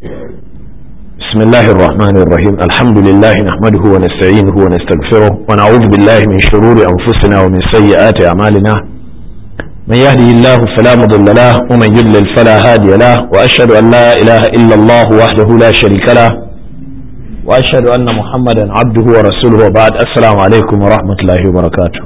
بسم الله الرحمن الرحيم الحمد لله نحمده ونستعينه ونستغفره ونعوذ بالله من شرور أنفسنا ومن سيئات أعمالنا من يهده الله فلا مضل له ومن يضلل فلا هادي له وأشهد أن لا إله إلا الله وحده لا شريك له وأشهد أن محمدا عبده ورسوله وبعد السلام عليكم ورحمة الله وبركاته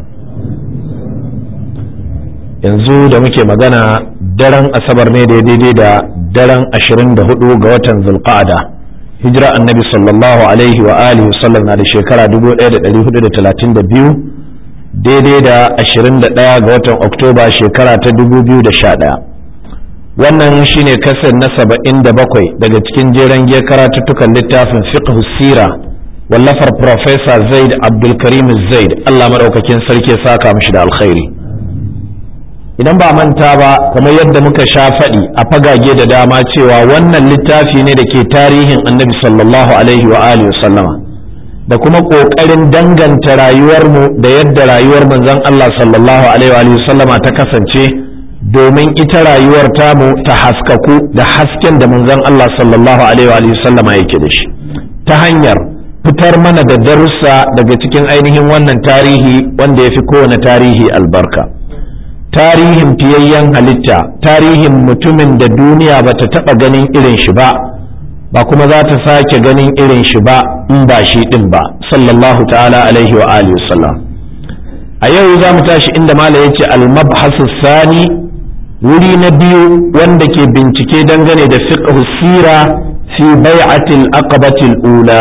yanzu da muke magana daren asabar ne daidai da daren 24 ga watan zulqa'ada hijira annabi sallallahu alaihi wa alihi wasallam na da shekara 1432 daidai da 21 ga watan oktoba shekara ta 2011 wannan shine kasar na 77 daga cikin jeren giya karatuttukan littafin fiqh sira wallafar professor zaid abdulkarim zaid allah maɗaukakin sarki ya saka mishi da alkhairi idan ba manta ba kamar yadda muka sha faɗi a fagage da dama cewa wannan littafi ne da ke tarihin annabi sallallahu alaihi wa alihi sallama da kuma ƙoƙarin danganta rayuwarmu da yadda rayuwar manzon Allah sallallahu alaihi wa alihi sallama ta kasance domin ita rayuwar tamu ta haskaku da hasken da manzon Allah sallallahu alaihi wa alihi sallama yake da shi ta hanyar fitar mana da darussa daga cikin ainihin wannan tarihi wanda ya fi kowane tarihi albarka tarihin fiyayyen halitta tarihin mutumin da duniya ba ta taɓa ganin irin shi ba ba kuma za ta sake ganin irin shi ba in ba shi ɗin ba sallallahu ta'ala alaihi wa alihi wasallam a yau za mu tashi inda mala ya ce almabhasu sani wuri na biyu wanda ke bincike dangane da fiqh sira fi bai'atil aqabatil ula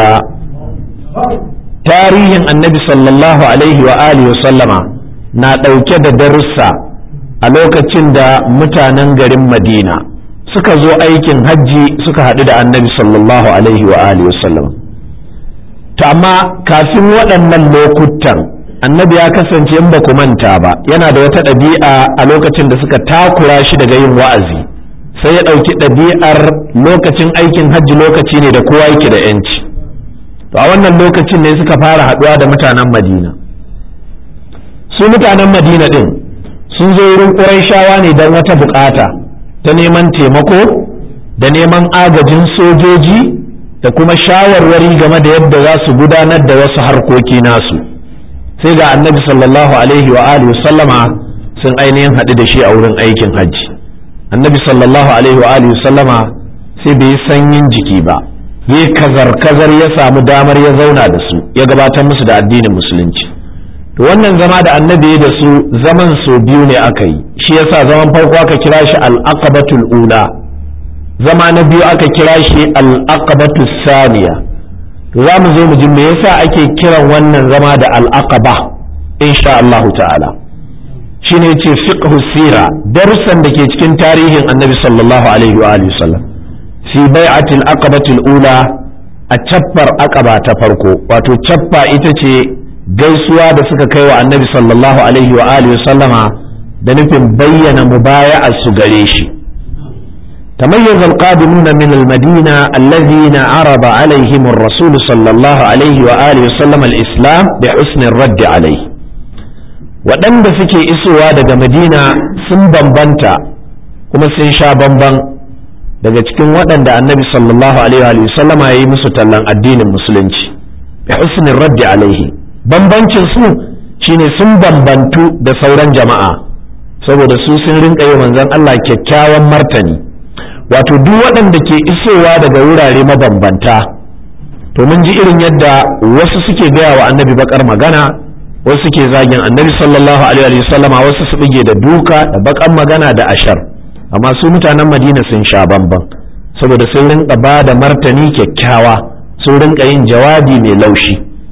tarihin annabi sallallahu alaihi wa alihi wasallama na ɗauke da darussa a lokacin da mutanen garin madina suka zo aikin hajji suka haɗu da annabi sallallahu alaihi wa alihi wasallam to amma kafin waɗannan lokutan annabi ya kasance in ba ku manta ba yana da wata ɗabi'a a lokacin da suka takura shi daga yin wa'azi sai ya ɗauki ɗabi'ar lokacin aikin hajji lokaci ne da kowa yake da 'yanci to a wannan lokacin ne suka fara haɗuwa da mutanen madina su mutanen madina ɗin sun zo wurin ƙuraishawa ne don wata bukata ta neman taimako da neman agajin sojoji da kuma shawarwari game da yadda za su gudanar da wasu harkoki nasu sai ga annabi sallallahu alaihi wa alihi sallama sun ainihin haɗu da shi a wurin aikin hajji annabi sallallahu alaihi wa alihi sallama sai bai yi sanyin jiki ba yi kazar kazar ya samu damar ya zauna da su ya gabatar musu da addinin musulunci to wannan zama da annabi da su zaman so biyu ne aka yi shi yasa zaman farko aka kira shi al-aqabatul ula zama na biyu aka kira shi al-aqabatus saniya to za mu zo mu ji me yasa ake kiran wannan zama da al-aqaba insha Allah ta'ala shine yace fiqhu sira darussan da ke cikin tarihin annabi sallallahu alaihi wa alihi wasallam fi bai'atil aqabatul ula a cappar aqaba ta farko wato cappa ita ce gaisuwa da suka kai wa annabi sallallahu alaihi wa alihi sallama da nufin bayyana mubaya'a su gare shi تميز القادمون من المدينة الذين عرض عليهم الرسول صلى الله عليه وآله وسلم الإسلام بحسن الرد عليه waɗanda suke isowa daga madina sun bambanta kuma sun sha bamban daga cikin waɗanda annabi sallallahu alaihi wa sallama ya yi musu tallan addinin musulunci bi husnin raddi alaihi bambancin su shine sun bambantu da sauran jama'a saboda su sun rinka yi manzon Allah kyakkyawan martani wato duk waɗanda ke isowa daga wurare mabambanta to mun ji irin yadda wasu suke gaya wa annabi bakar magana wasu suke zagin annabi sallallahu alaihi wasallama wasu su bige da duka da bakan magana da ashar amma su mutanen madina sun sha bamban saboda sun rinka ba da martani kyakkyawa sun rinka yin jawabi mai laushi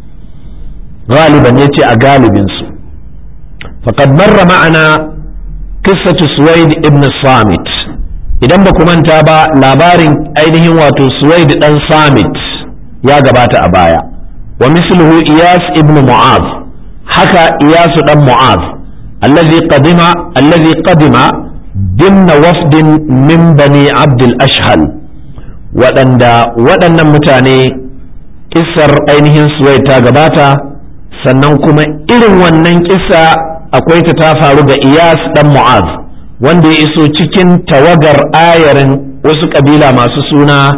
غالبا يتي أغالبين سو فقد مر معنا قصة سويد ابن الصامت idan ba ku manta ba labarin ainihin wato suwaid dan samit ya gabata a baya wa misluhu iyas ibn mu'az haka iyas dan mu'az allazi qadima allazi qadima dimna wafdin min bani abd al-ashhal waɗanda waɗannan mutane kissar ainihin suwaid ta gabata sannan kuma irin wannan kisa akwai ta ta faru ga iyas dan mu'az wanda ya iso cikin tawagar ayarin wasu kabila masu suna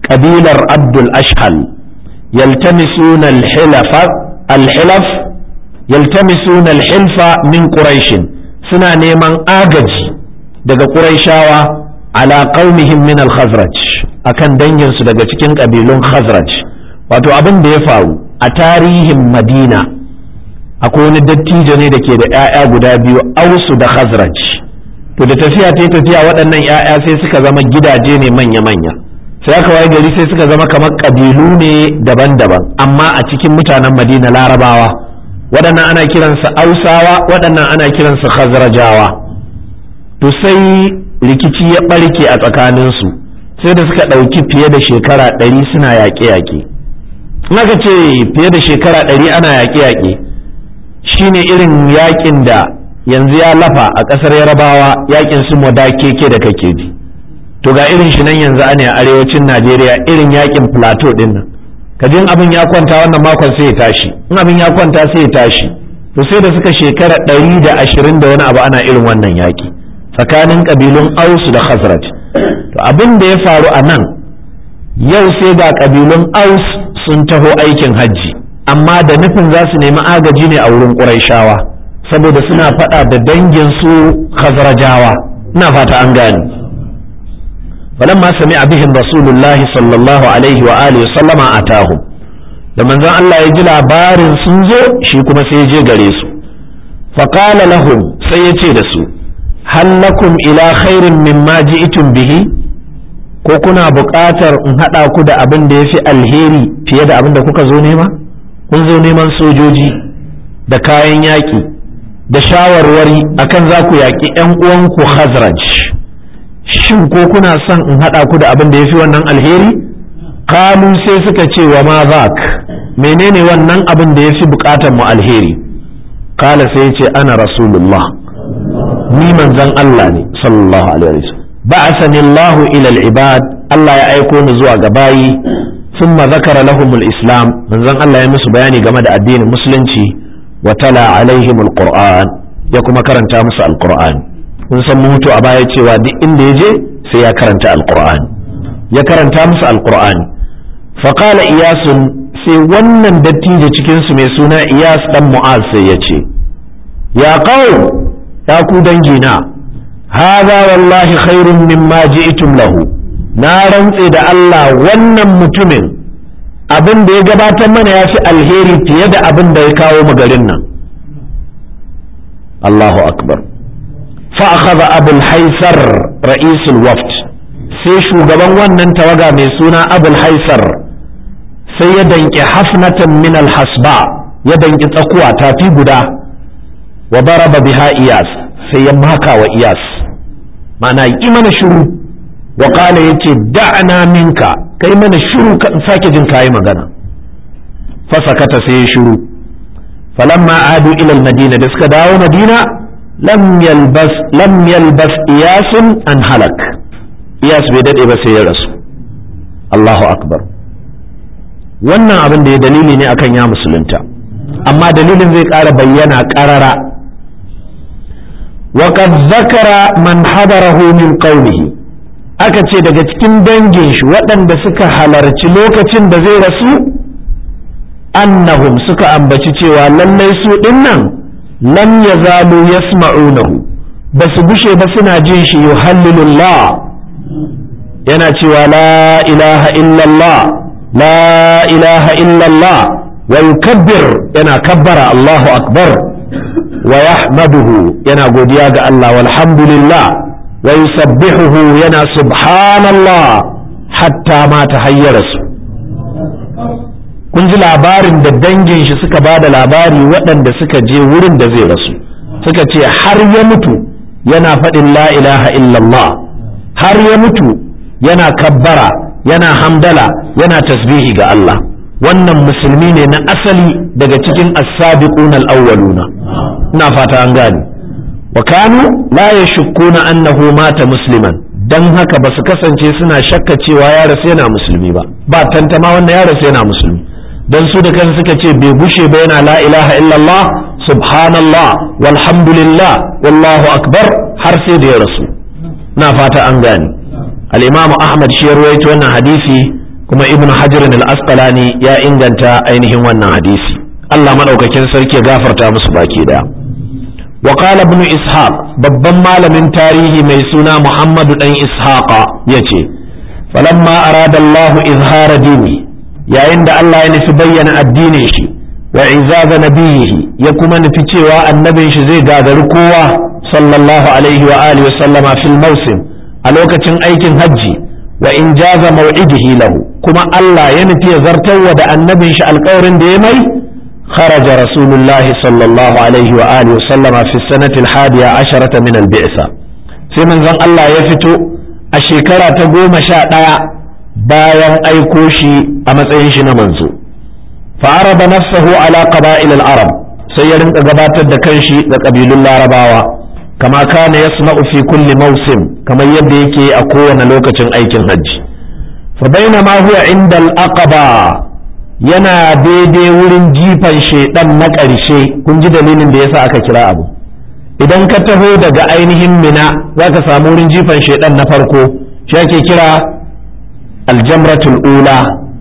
ƙabilar abdul ashhal yaltamisuna al-hilafa al-hilaf yaltamisuna al-hilfa min quraishin suna neman agaji daga quraishawa ala qaumihim min al-khazraj akan danginsu daga cikin ƙabilun khazraj wato abin da ya faru a tarihin madina akwai wani dattijo ne da ke da 'ya'ya guda biyu ausu da khazraj to da tafiya ta tafiya waɗannan 'ya'ya sai suka zama gidaje ne manya-manya sai aka waye gari sai suka zama kamar ƙabilu ne daban-daban amma a cikin mutanen madina larabawa waɗannan ana kiransu ausawa waɗannan ana kiransu khazrajawa to sai rikici ya ɓarke a tsakaninsu sai da suka ɗauki fiye da shekara ɗari suna yaƙe-yaƙe in aka ce fiye da shekara ɗari ana yaƙe-yaƙe shine irin yaƙin da yanzu ya lafa a ƙasar yarabawa yaƙin su moda keke da kake ji to ga irin shi nan yanzu ana a arewacin najeriya irin yaƙin plateau ɗin nan kajin abin ya kwanta wannan makon sai ya tashi in abin ya kwanta sai ya tashi to sai da suka shekara ɗari da ashirin da wani abu ana irin wannan yaƙi tsakanin ƙabilun aus da khazraj to abin da ya faru a nan yau sai ga ƙabilun aus sun taho aikin hajji amma da nufin za su nemi agaji ne a wurin ƙuraishawa saboda suna faɗa da dangin su khazrajawa ina fata an gane falamma sami bihim rasulullahi sallallahu alaihi wa alihi sallama atahum da manzon Allah ya ji labarin sun zo shi kuma sai ya je gare su faqala lahum sai ya ce da su hal lakum ila khairin mimma ji'tum bihi ko kuna buƙatar in haɗa ku da abin da ya fi alheri fiye da abin da kuka zo nema kun zo neman sojoji da kayan yaƙi da shawarwari akan za ku yaƙi 'yan uwanku Khazraj shin ko kuna son in haɗa ku da abin da ya fi wannan alheri kalu sai suka ce wa ma zak menene wannan abin da ya fi buƙatar mu alheri kala sai ce ana rasulullah ni manzon Allah ne sallallahu alaihi wasallam ba'athani Allah ila al-ibad Allah ya aiko ni zuwa ga bayi ثم ذكر لهم الإسلام من زن الله يمس بياني جمد الدين المسلم وتلا عليهم القرآن يكما كرنتا مس القرآن kun san mutu a baya cewa duk inda ya je sai ya karanta alqur'ani ya karanta musu alqur'ani faqala iyasun sai wannan dattijo cikin su mai suna iyas dan mu'az sai ya ce ya qaum ya ku dangina hadha wallahi khairun mimma ji'tum lahu na rantse da Allah wannan mutumin abin da ya gabatar mana ya fi alheri fiye da abin da ya kawo mu garin nan Allahu akbar fa akhadha abul haisar ra'isul waft sai shugaban wannan tawaga mai suna abul haisar sai ya danki hafnatan min alhasba ya danki tsakuwa tafi guda wa baraba biha iyas sai ya maka wa iyas ma'ana yi mana shiru wa qala yace da'na minka kai mana shiru ka in sake jin kayi magana fa sakata sai ya shiru falamma adu ila madina da suka dawo madina lam yalbas lam yalbas iyasun an halak iyas bai dade ba sai ya rasu Allahu akbar wannan abin da ya dalili ne akan ya musulunta amma dalilin zai ƙara bayyana ƙarara وقد ذكر من حضره من قومه aka ce daga cikin dangin shi waɗanda suka halarci lokacin da zai rasu annahum suka ambaci cewa lallai su dinnan lam yazalu yasma'unahu ba su gushe ba suna jin shi yuhallilullah yana cewa la ilaha illallah la ilaha illallah wa yukabbir yana kabbara Allahu akbar wa yahmaduhu yana godiya ga Allah walhamdulillah wa yusabbihuhu yana subhanallah hatta ma ta hayyara su kun ji labarin da dangin shi suka ba da labari waɗanda suka je wurin da zai rasu suka ce har ya mutu yana faɗin la ilaha illallah har ya mutu yana kabbara yana hamdala yana tasbihi ga Allah wannan musulmi ne na asali daga cikin as-sabiqun al-awwaluna ina fata an gane wa kanu la yashukkuna annahu mata musliman dan haka ba su kasance suna shakka cewa ya rasu yana musulmi ba ba tantama wannan ya rasu yana musulmi dan su da kansu suka ce bai gushe ba yana la ilaha illallah subhanallah walhamdulillah wallahu akbar har sai da ya rasu na fata an gane al-imam ahmad shi ya ruwaito wannan hadisi kuma ibn hajar al-asqalani ya inganta ainihin wannan hadisi Allah madaukakin sarki ya gafarta musu baki daya wa qala ibn ishaq babban malamin tarihi mai suna muhammadu dan ishaqa yace falamma arada Allah izhara dini yayin da Allah ya nufi bayyana addinin shi wa izaza nabiyihi ya kuma nufi cewa annabin shi zai gagari kowa sallallahu alaihi wa alihi wa sallama fil mawsim a lokacin aikin hajji wa in jaza maw'idihi lahu kuma Allah ya nufi ya zartarwa da annabin shi alƙawarin da ya mai خرج رسول الله صلى الله عليه وآله وسلم في السنة الحادية عشرة من البعثة في من ذن الله يفتو الشكرة تقوم شاء bayan aiko shi a matsayin shi na manzo fa'araba nafsahu ala qaba'il al-arab sai ya rinka gabatar da kanshi ga kabilun larabawa kama kana yasma'u fi kulli mawsim kamar yadda yake a kowane lokacin aikin hajji fa bainama huwa inda al-aqaba yana daidai wurin jifan shedan na ƙarshe kun ji dalilin da yasa aka kira abu idan ka taho daga ainihin mina zaka samu wurin jifan shedan na farko shi ake kira aljamratul ula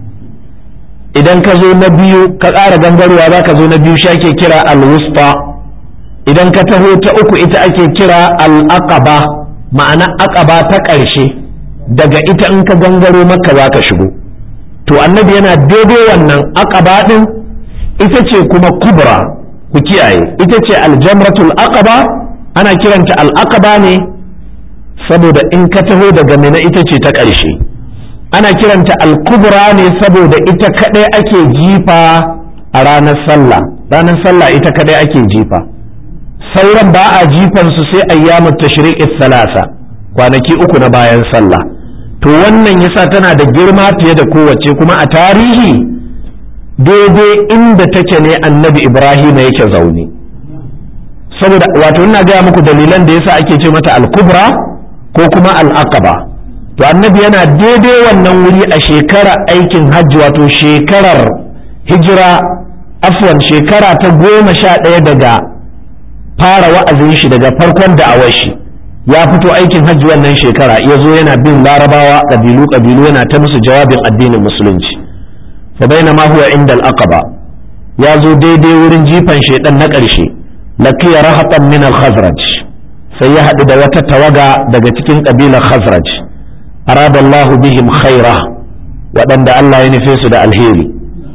idan ka zo na biyu ka ƙara gangarwa za ka zo na biyu shi ake kira alwusta idan ka taho ta uku ita ake kira al'aqaba ma'ana aqaba ta ƙarshe daga ita in ka gangaro maka za ka shigo to annabi yana daidai wannan aqaba din ita ce kuma kubra ku kiyaye ita ce aljamratul aqaba ana kiranta al'aqaba ne saboda in ka taho daga mina ita ce ta ƙarshe ana kiranta alkubra ne saboda ita kadai ake jifa a ranar sallah ranar sallah ita kadai ake jifa sauran ba a jifan su sai ayyamut tashriqis salasa kwanaki uku na bayan sallah to wannan yasa tana da girma fiye da kowace kuma a tarihi daidai inda take ne annabi ibrahim yake zaune saboda wato ina gaya muku dalilan da yasa ake ce mata al-kubra ko kuma al-aqaba to annabi yana daidai wannan wuri a shekara aikin hajji wato shekarar hijira afwan shekara ta goma sha ɗaya daga fara wa'azin shi daga farkon da'awar shi ya fito aikin hajji wannan shekara ya zo yana bin larabawa ƙabilu ƙabilu yana ta musu jawabin addinin musulunci fa bainama huwa inda al-aqaba ya zo daidai wurin jifan shedan na ƙarshe laqiya rahatan min al-khazraj sai ya haɗu da wata tawaga daga cikin ƙabilar khazraj arada Allah bihim khaira waɗanda Allah ya nufe su da alheri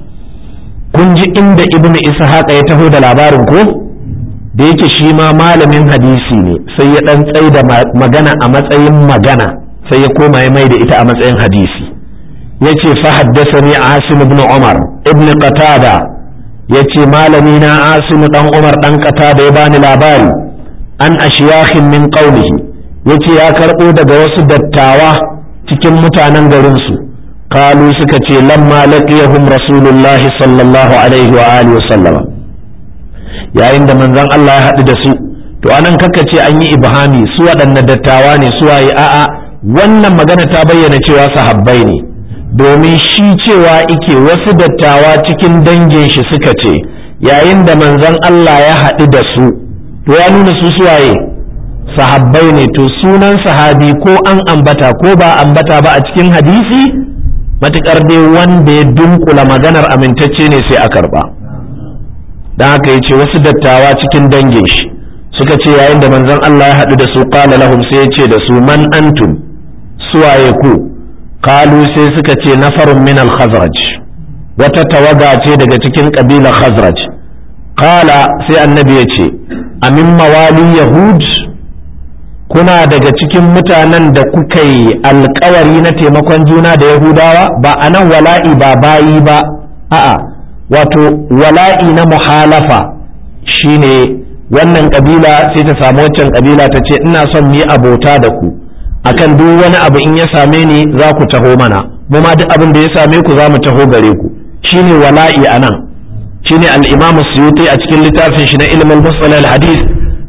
kun ji inda ibn ishaq ya taho da labarin ko da yake shi ma malamin hadisi ne sai ya ɗan tsai da magana a matsayin magana sai ya koma ya mai da ita a matsayin hadisi ya ce fa haddasani asim ibn umar ibn qatada ya ce malami na asim dan umar dan qatada ya bani labari an ashiyakhin min qawlihi ya ce ya karɓo daga wasu dattawa cikin mutanen garinsu kalu suka ce lamma laqiyahum rasulullahi sallallahu alaihi wa alihi wa sallama yayin da manzon Allah ya haɗu da su to anan kaka ce an yi ibhami su waɗanne dattawa ne su waye a'a wannan magana ta bayyana cewa sahabbai ne domin shi cewa ike wasu dattawa cikin dangin shi suka ce yayin da manzon Allah ya haɗu da su to ya nuna su suwaye sahabbai ne to sunan sahabi ko an ambata ko ba ambata ba a cikin hadisi matukar dai wanda ya dunkula maganar amintacce ne sai a karba don haka ya ce wasu dattawa cikin dangin shi suka ce yayin da manzon Allah ya haɗu da su qala lahum sai ya ce da su man antum suwaye ku kalu sai suka ce nafarun min al-khazraj wata tawaga ce daga cikin kabilar khazraj qala sai annabi ya ce amin mawali yahud kuna daga cikin mutanen da kuka yi alkawari na taimakon juna da yahudawa ba a nan wala'i ba bayi ba a'a wato wala'i na muhalafa shine wannan kabila sai ta samu waccan kabila ta ce ina son mu yi abota da ku akan duk wani abu in ya same ni za ku taho mana mu ma duk abin da ya same ku za mu taho gare ku shine wala'i a nan shine al-imam suyuti a cikin littafin shi na ilmin musalal al-hadith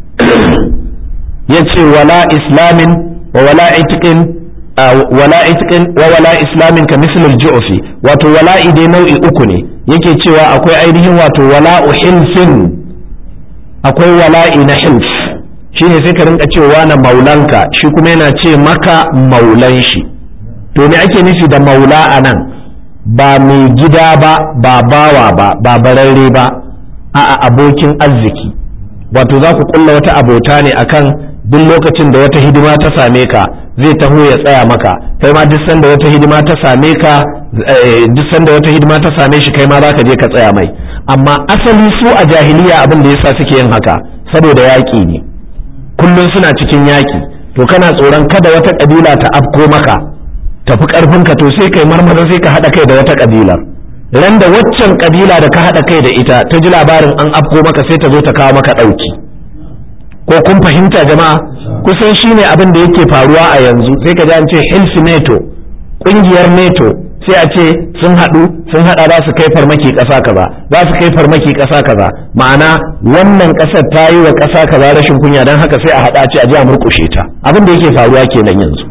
yace wala islamin wa wala itiqin wala itiqin wa wala islamin ka misl al-ju'fi wato wala'i dai nau'i uku ne yake cewa akwai ainihin wato wala'u hilfin akwai wala'i na hilf shine sai ka rinka cewa na maulanka shi kuma yana ce maka maulan shi to me ake nufi da maula anan ba mai gida ba ba bawa ba ba bararre ba a abokin arziki wato za ku kulla wata abota ne akan duk lokacin da wata hidima ta same ka zai taho ya tsaya maka kai ma duk sanda wata hidima ta same ka duk sanda wata hidima ta same shi kai ma za ka je ka tsaya mai amma asali su a jahiliya abin da yasa suke yin haka saboda yaƙi ne kullum suna cikin yaƙi to kana tsoron kada wata ƙabila ta afko maka tafi ƙarfinka to sai kai marmara sai ka haɗa kai da wata ƙabilar ran da waccan ƙabila da ka haɗa kai da ita ta ji labarin an afko maka sai ta zo ta kawo maka ɗauki ko kun fahimta jama'a kusan shine abin da yake faruwa a yanzu sai ka ji an ce hilf neto ƙungiyar neto sai a ce sun haɗu sun haɗa za su kai farmaki ƙasa kaza za su kai farmaki ƙasa kaza ma'ana wannan ƙasar ta yi wa ƙasa kaza rashin kunya don haka sai a haɗa ce a ji a murƙushe ta abin da yake faruwa kenan yanzu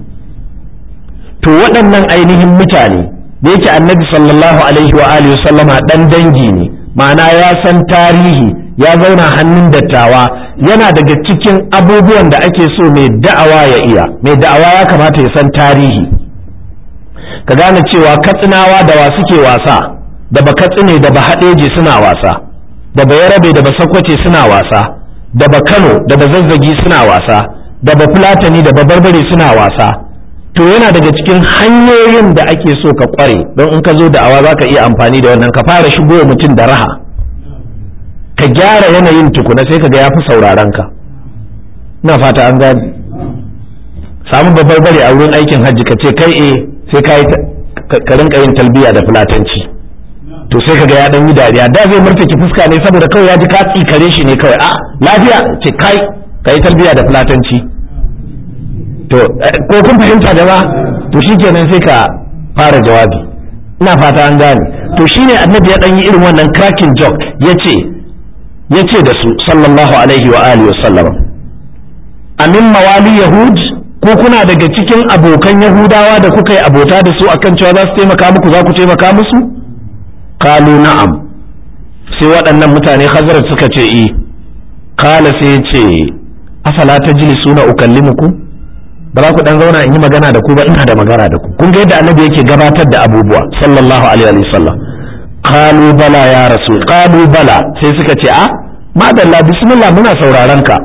to waɗannan ainihin mutane da yake annabi sallallahu alaihi wa alihi sallama ɗan dangi ne ma'ana ya san tarihi ya zauna hannun dattawa yana daga cikin abubuwan da ake so mai da'awa ya iya mai da'awa ya kamata ya san tarihi ka gane cewa katsinawa da wa suke wasa da ba katsine da ba haɗeje suna wasa da ba yarabe da ba sakwace suna wasa da ba kano da ba zazzagi suna wasa da ba fulatani da ba barbare suna wasa to yana daga cikin hanyoyin da ake so ka kware don in ka zo da awa za ka iya amfani da wannan ka fara shigo mutum da raha ka gyara yanayin tukuna sai ka ga ya fi sauraron ka ina fata an gani samu babbar bare a wurin aikin hajji ka ce kai eh sai ka ka rinka yin talbiya da fulatanci to sai kaga ya dan yi dariya da zai murtaki fuska ne saboda kawai ya ji ka tsikare shi ne kawai a lafiya ce kai ka yi talbiya da fulatanci to ko kun fahimta da ba to shikenan sai ka fara jawabi ina fata an gane to shine annabi ya dan yi irin wannan cracking joke yace yace da su sallallahu alaihi wa alihi wa sallam amin mawali yahud ko kuna daga cikin abokan yahudawa da kuka yi abota da su akan cewa za su taimaka muku za ku taimaka musu kalu na'am sai waɗannan mutane hazrat suka ce i kala sai ce afala ta jili suna ukallimuku ba za ku dan zauna in yi magana da ku ba ina da magana da ku kun ga yadda annabi yake gabatar da abubuwa sallallahu alaihi wa sallam qalu bala ya rasul qalu bala sai suka ce a madalla bismillah muna sauraron ka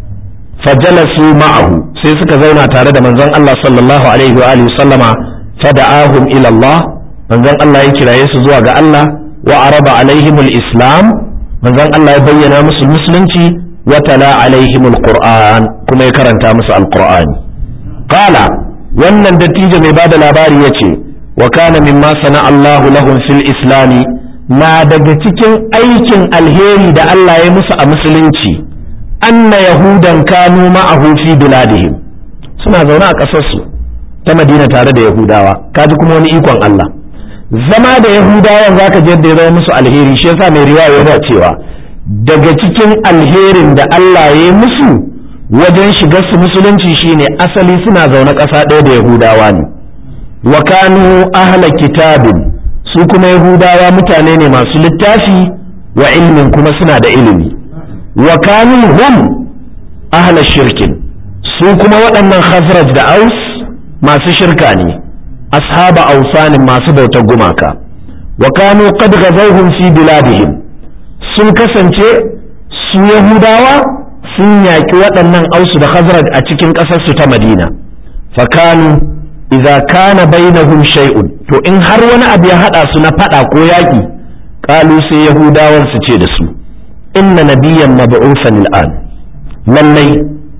fajalasu ma'ahu sai suka zauna tare da manzon Allah sallallahu alaihi wa alihi sallama fada'ahum ila Allah manzon Allah ya kiraye su zuwa ga Allah wa araba alaihimul islam manzon Allah ya bayyana musu musulunci wa tala alaihimul qur'an kuma ya karanta musu alqur'ani qala wannan dattijo mai bada labari yace wa kana mimma sana Allah lahum fil islami na daga cikin aikin alheri da Allah ya musu a musulunci anna yahudan kanu ma'ahu fi biladihim suna zaune a ƙasarsu ta madina tare da yahudawa kaji kuma wani ikon Allah zama da yahudawan zaka je da ya zama musu alheri shi yasa mai riwaya yana cewa daga cikin alherin da Allah ya yi musu wajen shigar su musulunci shine asali suna zaune ƙasa ɗaya da yahudawa ne wa kanu ahla kitabin su kuma yahudawa mutane ne masu littafi wa ilmin kuma suna da ilimi wa kanu hum ahla shirkin su kuma waɗannan khazraj da aus masu shirka ne ashaba ausanin masu bautar gumaka wa kanu qad ghazawhum fi biladihim sun kasance su yahudawa sun yaƙi waɗannan ausu da khazraj a cikin ƙasarsu ta madina fa kanu idza kana bainahum shay'un to in har wani abu ya hada su na fada ko yaƙi qalu sai yahudawan su ce da su inna nabiyyan mab'usan al'an lallai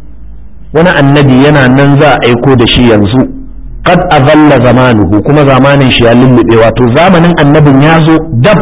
wani annabi yana nan za a aiko da shi yanzu qad azalla zamanuhu kuma zamanin shi ya lullube wato zamanin annabin ya zo dab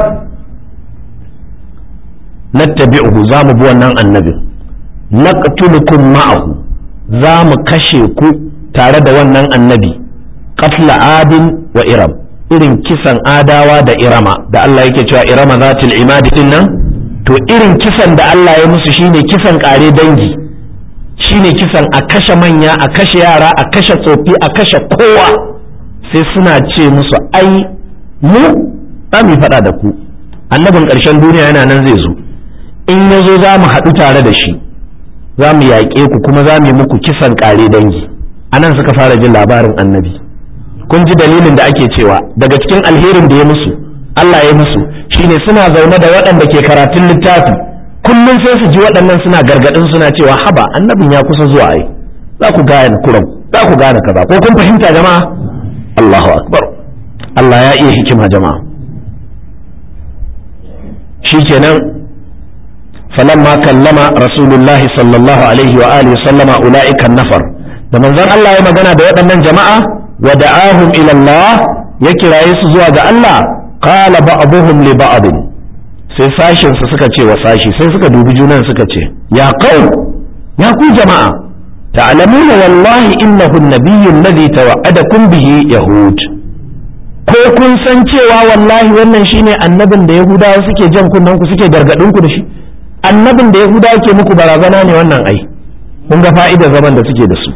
nattabi'uhu za mu bi wannan annabin naqtulukum ma'ahu za mu kashe ku tare da wannan annabi qatla adin wa iram irin kisan adawa da irama da Allah yake cewa irama zatil imadi din nan to irin kisan da Allah ya musu shine kisan kare dangi shine kisan a kashe manya a kashe yara a kashe tsofi a kashe kowa sai suna ce musu ai mu za mu faɗa da ku annabin ƙarshen duniya yana nan zai zo in ya zo za mu haɗu tare da shi za mu yaƙe ku kuma za mu yi muku kisan ƙare dangi a nan suka fara jin labarin annabi kun ji dalilin da ake cewa daga cikin alherin da ya musu Allah ya musu shine suna zaune da waɗanda ke karatun littafi kullum sai su ji waɗannan suna gargaɗin suna cewa haba annabin ya kusa zuwa ai za ku gane kuran za ku gane kaza ko kun fahimta jama'a Allahu akbar Allah ya iya hikima jama'a shikenan falamma kallama rasulullah sallallahu alaihi wa alihi sallama ulaika nafar da manzon Allah ya magana da waɗannan jama'a wa da'ahum ila Allah ya kiraye su zuwa ga Allah qala ba'dhum li ba'd sai sashin su suka ce wa sashi sai suka dubi junan suka ce ya qaum ya ku jama'a ta'lamuna wallahi innahu an-nabiyyu alladhi tawa'adakum bihi yahud ko kun san cewa wallahi wannan shine annabin da yahudawa suke jan kunnen ku suke gargadin ku da shi annabin da yahudawa ke muku barazana ne wannan ai kun ga fa'idar zaman da suke da su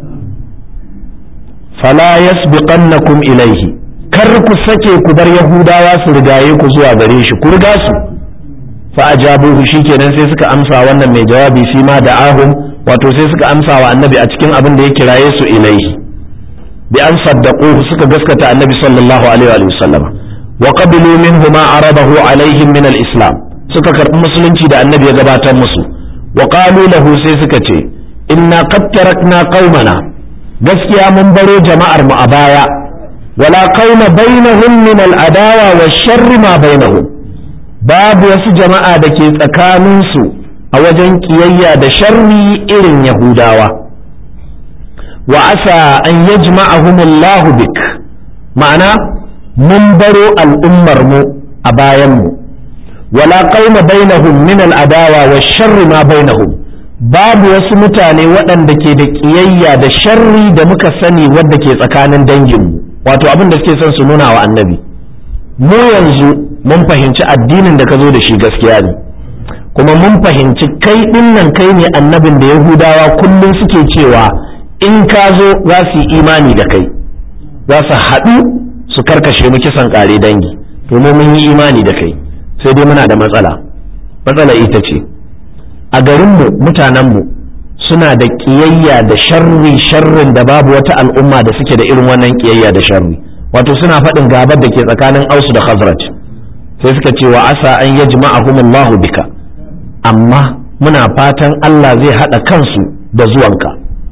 fala yasbiqannakum ilaihi kar ku sake ku bar yahudawa su rigaye ku zuwa gare shi ku riga su fa ajabuhu shikenan sai suka amsa wannan mai jawabi fi ma da'ahum wato sai suka amsa wa annabi a cikin abin da ya kiraye su ilaihi bi an saddaquhu suka gaskata annabi sallallahu alaihi wa sallam wa qabilu minhu ma arabahu alaihim min al-islam suka karbi musulunci da annabi ya gabatar musu wa qalu lahu sai suka ce inna qad tarakna qaumana gaskiya mun baro jama'ar mu a baya wala qauma bainahum min al-adawa wa sharri ma bainahum babu wasu jama'a da ke tsakaninsu a wajen kiyayya da sharri irin yahudawa wa asa an yajma'ahum Allahu bik ma'ana mun baro al'ummar mu a bayan mu wala qauma bainahum min al-adawa wa sharri ma bainahum babu wasu mutane waɗanda ke da ƙiyayya da sharri da muka sani wadda ke tsakanin danginmu wato abin da suke son su nuna wa annabi mu yanzu mun fahimci addinin da ka zo da shi gaskiya ne kuma mun fahimci kai ɗinnan kai ne annabin da yahudawa kullum suke cewa in ka zo za su yi imani da kai za su haɗu su karkashe mu kisan ƙare dangi domin mun yi imani da kai sai dai muna da matsala matsala ita ce a garinmu mutanenmu suna da ƙiyayya da sharri sharrin da babu wata al'umma da suke da irin wannan ƙiyayya da sharri wato suna faɗin gabar da ke tsakanin ausu da khazraj sai suka ce wa asa an yajma'ahum Allah bika amma muna fatan Allah zai haɗa kansu da zuwanka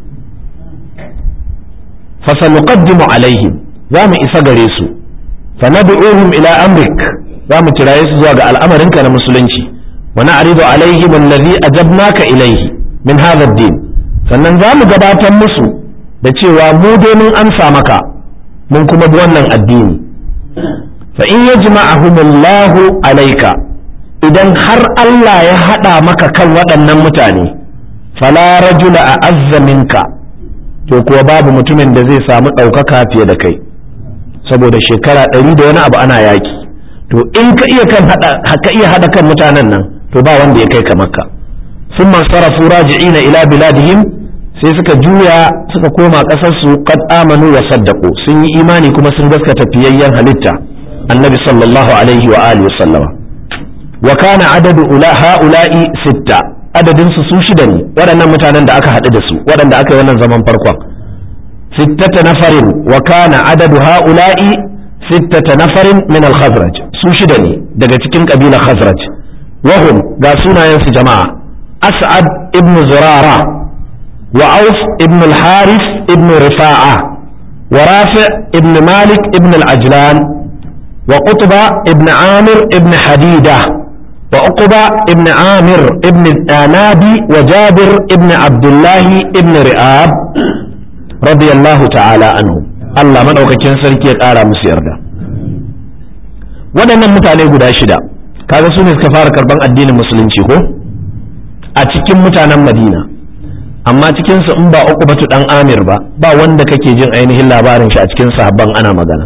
fasanuqaddimu alaihim za mu isa gare su fanad'uhum ila amrik za mu kiraye su zuwa ga al'amarinka na musulunci wa na'ridu alaihim allazi ajabnaka ilaihi min hadha ad-din sannan za mu gabatar musu da cewa mu dai mun amsa maka mun kuma bi wannan addini fa in yajma'ahum Allahu alayka idan har Allah ya hada maka kan waɗannan mutane fala rajula a'azza minka to kuwa babu mutumin da zai samu ɗaukaka fiye da kai saboda shekara ɗari da wani abu ana yaki to in ka iya kan hada ka iya hada kan mutanen nan to ba wanda ya kai ka makka sun sarafu raji'ina ila biladihim sai suka juya suka koma ƙasar su qad amanu wa saddaqu sun yi imani kuma sun gaskata fiyayyen halitta annabi sallallahu alaihi wa alihi sallama wa kana adadu ula haula'i sitta adadin su su shida ne waɗannan mutanen da aka haɗu da su waɗanda aka yi wannan zaman farkon sittata nafarin wa kana adadu haula'i sittata nafarin min al-khazraj su shida ne daga cikin kabilar khazraj wahum ga sunayen su jama'a as'ad ibn zurara wa auf ibn al-haris ibn rifa'a wa rafi' ibn malik ibn al-ajlan wa qutba ibn amir ibn hadida wa uqba ibn amir ibn anabi wa jabir ibn abdullah ibn ri'ab radiyallahu ta'ala anhu Allah madaukakin sarki ya kara musu yarda waɗannan mutane guda shida kaga su ne suka fara karban addinin musulunci ko a cikin mutanen madina amma cikinsu in ba uku batu dan amir ba ba wanda kake jin ainihin labarin shi a cikin sahabban ana magana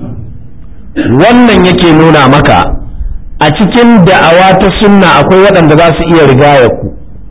wannan yake nuna maka a cikin da'awa ta sunna akwai waɗanda za su iya rigaya ku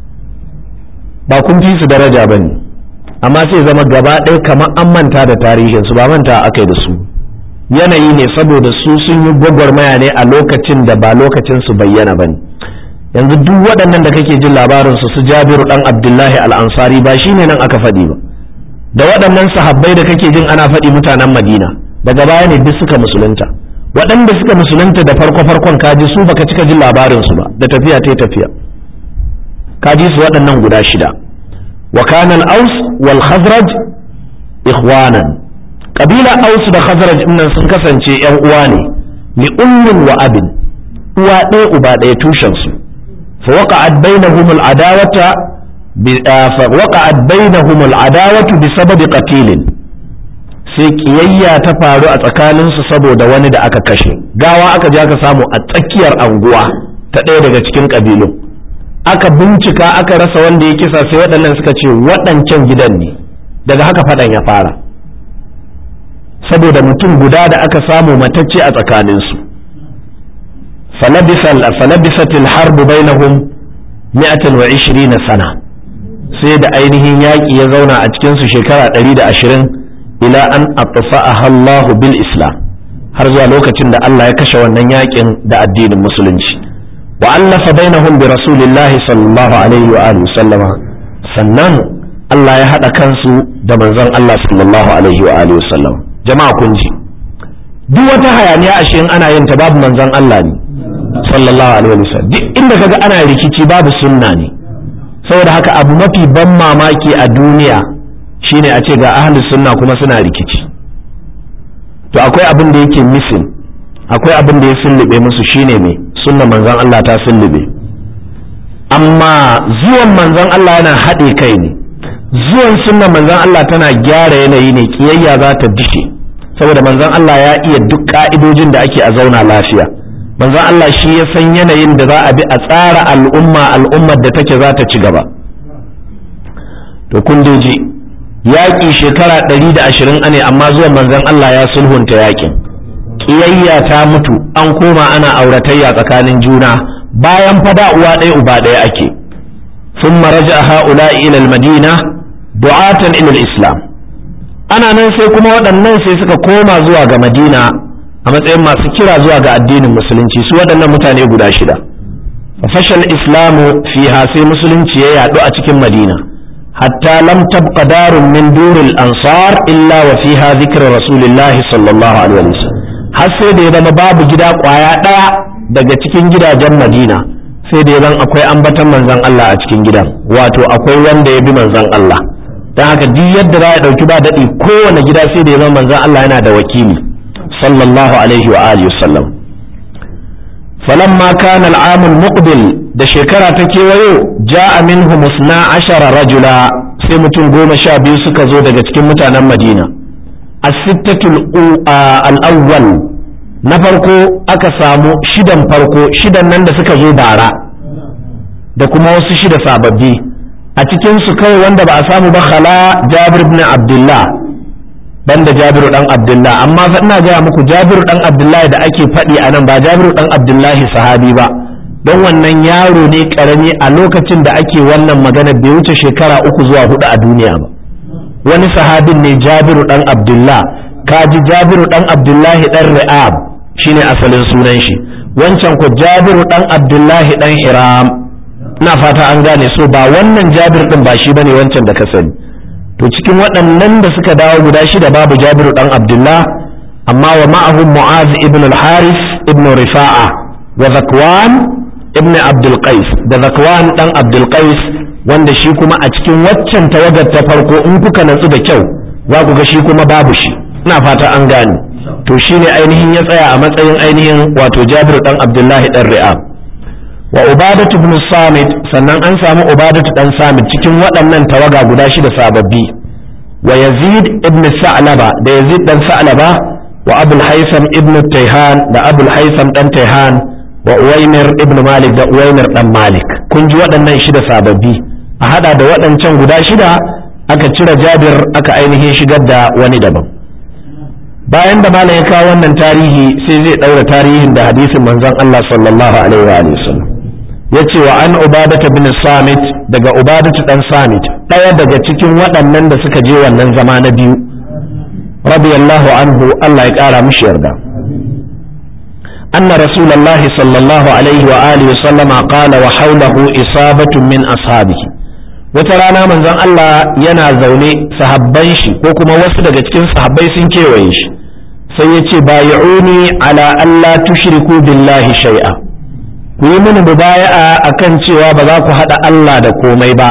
ba kun fi su daraja ba ne amma sai zama gaba ɗaya kamar an manta da tarihinsu ba manta aka yi da su yanayi ne saboda su sun yi gwagwarmaya ne a lokacin da ba lokacin su bayyana ba ne yanzu duk waɗannan da kake jin labarin su su jabiru ɗan abdullahi al'ansari ba shi ne nan aka faɗi ba da waɗannan sahabbai da kake jin ana faɗi mutanen madina daga baya ne duk suka musulunta waɗanda suka musulunta da farko farkon kaji su baka cika jin labarin su ba da tafiya ta tafiya kaji su waɗannan guda shida wa kana al-aus wal khazraj ikhwanan kabila aus da khazraj nan sun kasance yan uwa ne li ummin wa abin uwa ɗaya uba ɗaya tushen su fa waqa'at bainahum al-adawata fa waqa'at bainahum al-adawatu bi sababi qatilin sai kiyayya ta faru a tsakaninsu saboda wani da aka kashe gawa aka je aka samu a tsakiyar anguwa ta ɗaya daga cikin ƙabilun aka bincika aka rasa wanda ya kisa sai waɗannan suka ce waɗancan gidan ne daga haka faɗan ya fara saboda mutum guda da aka samu matacce a tsakaninsu falabisatil harbu bainahum mi'atan wa ishirina sana sai da ainihin yaƙi ya zauna a cikinsu shekara ɗari da ashirin ila an atfa'aha Allah bil Islam har zuwa lokacin da Allah ya kashe wannan yakin da addinin musulunci wa allafa bainahum bi rasulillah sallallahu alaihi wa alihi sallama sannan Allah ya hada kansu da manzon Allah sallallahu alaihi wa alihi sallama jama'a kun ji duk wata hayaniya ashe in ana yin ta babu manzon Allah ne sallallahu alaihi wa sallam duk inda kaga ana rikici babu sunna ne saboda haka abu mafi ban mamaki a duniya shine a ce ga ahli sunna kuma suna rikici to akwai abin da yake misin akwai abin da ya sullube musu shine mai sunna manzon Allah ta sullube amma zuwan manzon Allah yana haɗe kai ne zuwan sunna manzon Allah tana gyara yanayi ne kiyayya za ta dishe saboda manzon Allah ya iya duk ka'idojin da ake a zauna lafiya manzon Allah shi ya san yanayin da za a bi a tsara al'umma al'ummar da take za ta ci gaba to kun ji yaƙi shekara ɗari da ashirin ane amma zuwan manzon Allah ya sulhunta yaƙin ƙiyayya ta mutu an koma ana auratayya tsakanin juna bayan fada uwa ɗaya uba ɗaya ake sun maraja ha'ula ila madina du'atan ila islam ana nan sai kuma waɗannan sai suka koma zuwa ga madina a matsayin masu kira zuwa ga addinin musulunci su waɗannan mutane guda shida fashal islamu fiha sai musulunci ya yaɗu a cikin madina حتى لم تبق دار من دور الأنصار إلا وفيها ذكر رسول الله صلى الله عليه وسلم har sai da ya zama babu gida kwaya ɗaya daga cikin gidajen madina sai da ya zan akwai ambatan manzan Allah a cikin gidan wato akwai wanda ya bi manzan Allah don haka duk yadda za a ɗauki ba daɗi kowane gida sai da ya zama manzan Allah yana da wakili sallallahu alaihi wa alihi wasallam falamma kana al'amul muqbil da shekara ta kewayo ja'a minhu musna ashara rajula sai mutum goma sha biyu suka zo daga cikin mutanen madina as-sittatul al-awwal na farko aka samu shidan farko shidan nan da suka zo bara da kuma wasu shida sababbi a cikin su kawai wanda ba a samu ba khala jabir ibn abdullah banda jabiru dan abdullah amma fa ina gaya muku jabiru dan abdullahi da ake faɗi a nan ba jabiru dan abdullahi sahabi ba don wannan yaro ne karami a lokacin da ake wannan magana bai wuce shekara uku zuwa hudu a duniya ba wani sahabin ne jabiru dan abdullah kaji jabiru dan abdullahi dan ri'ab shine asalin sunan shi wancan ko jabiru dan abdullahi dan hiram ina fata an gane so ba wannan jabir din ba shi bane wancan da ka sani to cikin waɗannan da suka dawo guda shida babu jabiru dan abdullah amma wa ma'ahum mu'az ibn al-haris ibn rifa'a wa zakwan ibn abdul qais da zakwan dan abdul qais wanda shi kuma a cikin waccan tawagar ta farko in kuka natsu da kyau za ku ga shi kuma babu shi ina fata an gane to shine ainihin ya tsaya a matsayin ainihin wato jabir dan abdullahi dan ri'ab wa ubadatu ibn samit sannan an samu ubadatu dan samit cikin waɗannan tawaga guda shida sababbi wa yazid ibn sa'laba da yazid dan sa'laba wa abul haisam ibn tayhan da abul haisam dan tayhan wa uwaimir ibn malik da uwaimir dan malik kun ji waɗannan shida sababbi a hada da waɗancan guda shida aka cire jabir aka ainihin shigar da wani daban bayan da malam ya kawo wannan tarihi sai zai ɗaura tarihin da hadisin manzon Allah sallallahu alaihi wa sallam ya ce wa an ubadata bin samit daga ubadatu dan samit ɗaya daga cikin waɗannan da suka je wannan zama na biyu radiyallahu anhu Allah ya ƙara mishi yarda أن رسول الله صلى الله عليه وآله وسلم قال وحوله إصابة من أصحابه wata rana manzon Allah yana zaune sahabban shi ko kuma wasu daga cikin sahabbai sun kewaye shi sai ya ce bayi'uni ala Allah tushriku billahi shay'a ku yi mini mubaya'a akan cewa ba za ku haɗa Allah da komai ba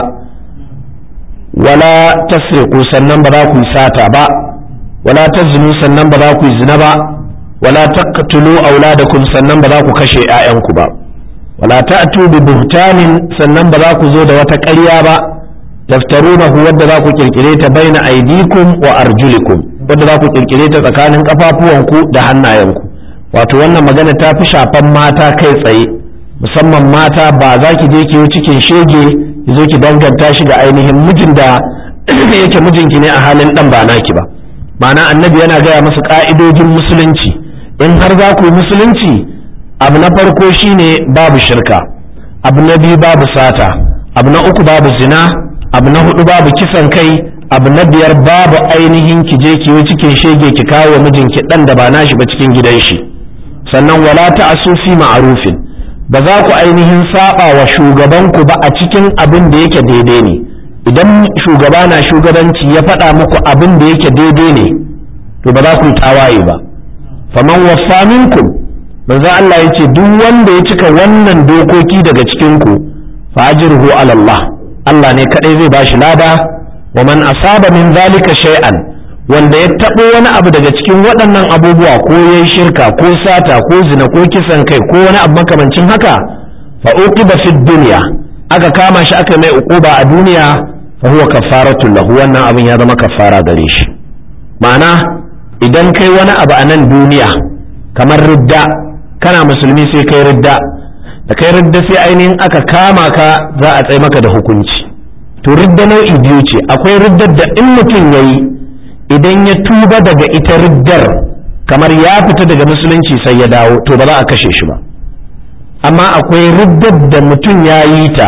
wala tasriqu sannan ba za ku yi sata ba wala taznu sannan ba za ku yi zina ba wala taqtulu auladakum sannan ba za ku kashe 'ya'yanku ba wala ta'tu bi buhtanin sannan ba za ku zo da wata ƙarya ba taftarunahu wadda za ku kirkire ta baina aidikum wa arjulikum wadda za ku kirkire ta tsakanin kafafuwanku da hannayenku wato wannan magana ta fi shafan mata kai tsaye musamman mata ba za ki je ki yi cikin shege ki zo ki danganta shi ga ainihin mijin da yake mijinki ne a halin dan ba naki ba ma'ana annabi yana gaya musu ka'idojin musulunci in har za ku yi musulunci abu na farko shine babu shirka abu na biyu babu sata abu na uku babu zina abu na hudu babu kisan kai abu na biyar babu ainihin ki je ki yi cikin shege ki kawo mijinki dan da ba nashi ba cikin gidan shi sannan wala ta'asu fi ma'rufin ba za ku ainihin saba wa shugabanku ba a cikin abin da yake daidai ne idan shugaba na shugabanci ya faɗa muku abin da yake daidai ne to ba za ku yi tawaye ba faman waffa minkum manzo Allah ya ce duk wanda ya cika wannan dokoki daga cikin ku fa ajruhu ala Allah Allah ne kadai zai bashi lada wa man asaba min zalika shay'an wanda ya taɓo wani abu daga cikin waɗannan abubuwa ko yayi shirka ko sata ko zina ko kisan kai ko wani abu makamancin haka fa uqiba fid dunya aka kama shi aka mai uquba a duniya fa huwa kafaratu lahu wannan abin ya zama kafara gare shi ma'ana idan kai wani abu a nan duniya kamar ridda kana musulmi sai kai ridda da kai ridda sai ainihin aka kama ka za a tsaye maka da hukunci to ridda nau'i biyu ce akwai riddar da in mutum ya yi idan ya tuba daga ita riddar kamar ya fita daga musulunci sai ya dawo to ba za a kashe shi ba amma akwai riddar da mutum ya yi ta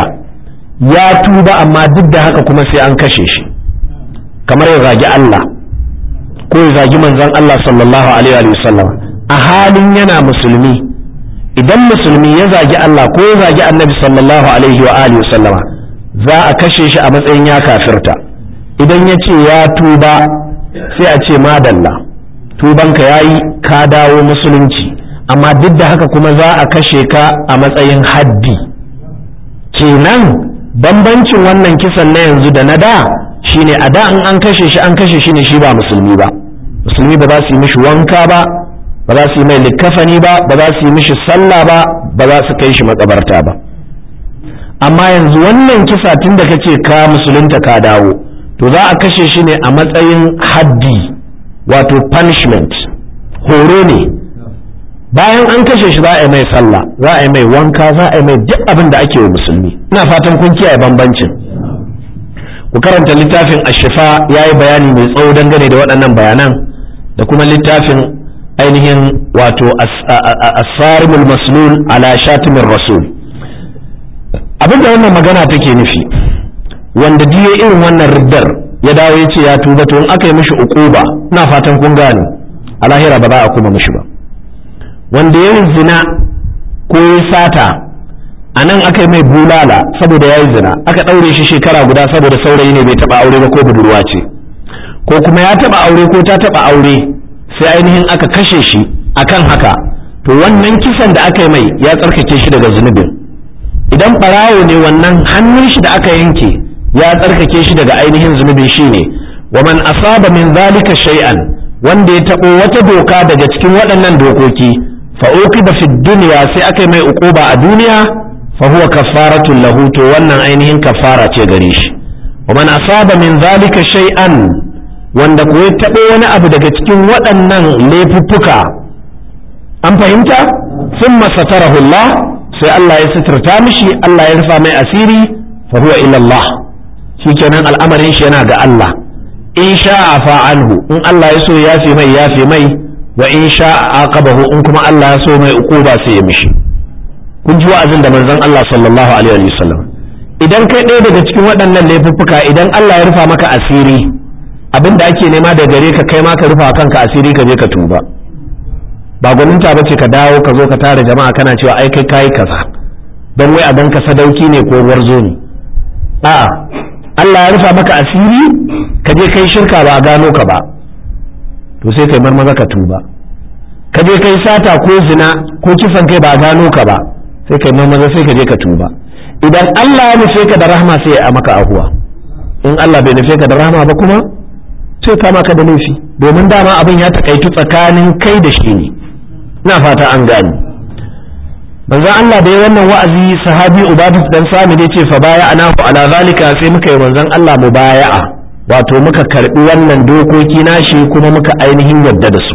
ya tuba amma duk da haka kuma sai an kashe shi kamar ya zagi Allah ko ya zagi manzon Allah sallallahu alaihi wa sallam a halin yana musulmi idan musulmi ya zagi Allah ko ya zagi annabi sallallahu alaihi wa alihi sallama za a kashe shi a matsayin ya kafirta idan ya ce ya tuba sai a ce madalla tubanka ya yi ka dawo musulunci amma duk da haka kuma za a kashe ka a matsayin haddi kenan bambancin wannan kisan na yanzu da na da shine a da in an kashe shi an kashe shi ne shi ba musulmi ba musulmi ba za su yi mishi wanka ba ba za su yi mai likkafani ba ba za su yi mishi sallah ba ba za su kai shi makabarta ba amma yanzu wannan kisa tun da kace ka musulunta ka dawo to za a kashe shi ne a matsayin haddi wato punishment horo ne bayan an kashe shi za a yi mai sallah za a yi mai wanka za a yi mai duk abin da ake wa musulmi ina fatan kun kiyaye bambancin ku karanta littafin ashifa ya yi bayani mai tsawo dangane da waɗannan bayanan da kuma littafin ainihin wato asarimul maslul ala shatimin rasul abinda wannan magana take nufi wanda diye irin wannan riddar ya dawo ya ce ya tuba to in aka yi mishi uquba ina fatan kun gane a lahira ba za a kuma mishi ba wanda ya yi zina ko ya sata a nan aka yi mai bulala saboda ya yi zina aka ɗaure shi shekara guda saboda saurayi ne bai taɓa aure ba ko budurwa ce ko kuma ya taɓa aure ko ta taɓa aure sai ainihin aka kashe shi akan haka to wannan kisan da aka yi mai ya tsarkake shi daga zunubin idan ɓarawo ne wannan hannun shi da aka yanke ya tsarkake shi daga ainihin zunubin shi ne wa man asaba min zalika shay'an wanda ya taɓo wata doka daga cikin waɗannan dokoki fa uqiba fi dunya sai aka yi mai uquba a duniya fa huwa kafaratul lahu to wannan ainihin kafara ce gare shi wa man asaba min zalika shay'an wanda ko ya taɓo wani abu daga cikin waɗannan laifuffuka an fahimta sun masatarahu Allah sai Allah ya suturta mishi Allah ya rufa mai asiri fa huwa ila Allah shikenan al'amarin shi yana ga Allah in sha'a fa'anhu in Allah ya so ya fi mai ya fi mai wa in sha'a aqabahu in kuma Allah ya so mai uquba sai ya mishi kun ji wa'azin da manzon Allah sallallahu alaihi wa sallam idan kai ɗaya daga cikin waɗannan laifuffuka idan Allah ya rufa maka asiri abin da ake nema da gare ka kai ma ka rufa kanka asiri ka je ka tuba ba gwaninta bace ka dawo ka zo ka tara jama'a kana cewa ai kai kayi kaza don wai a dan ka sadauki ne ko warzo ne a'a Allah ya rufa maka asiri ka je kai shirka ba a gano ka ba to sai kai marmaza ka tuba ka je kai sata ko zina ko kisan kai ba a gano ka ba sai kai marmaza sai ka je ka tuba idan Allah ya nufe ka da rahama sai ya maka ahuwa in Allah bai nufe ka da rahama ba kuma sai kama ka da laifi domin dama abin ya takaitu tsakanin kai da shi ne ina fata an gani manzon Allah da ya wannan wa'azi sahabi Ubadu dan Sami da ce fa baya anahu ala zalika sai muka yi manzon Allah mubaya'a wato muka karbi wannan dokoki nashi kuma muka ainihin yarda da su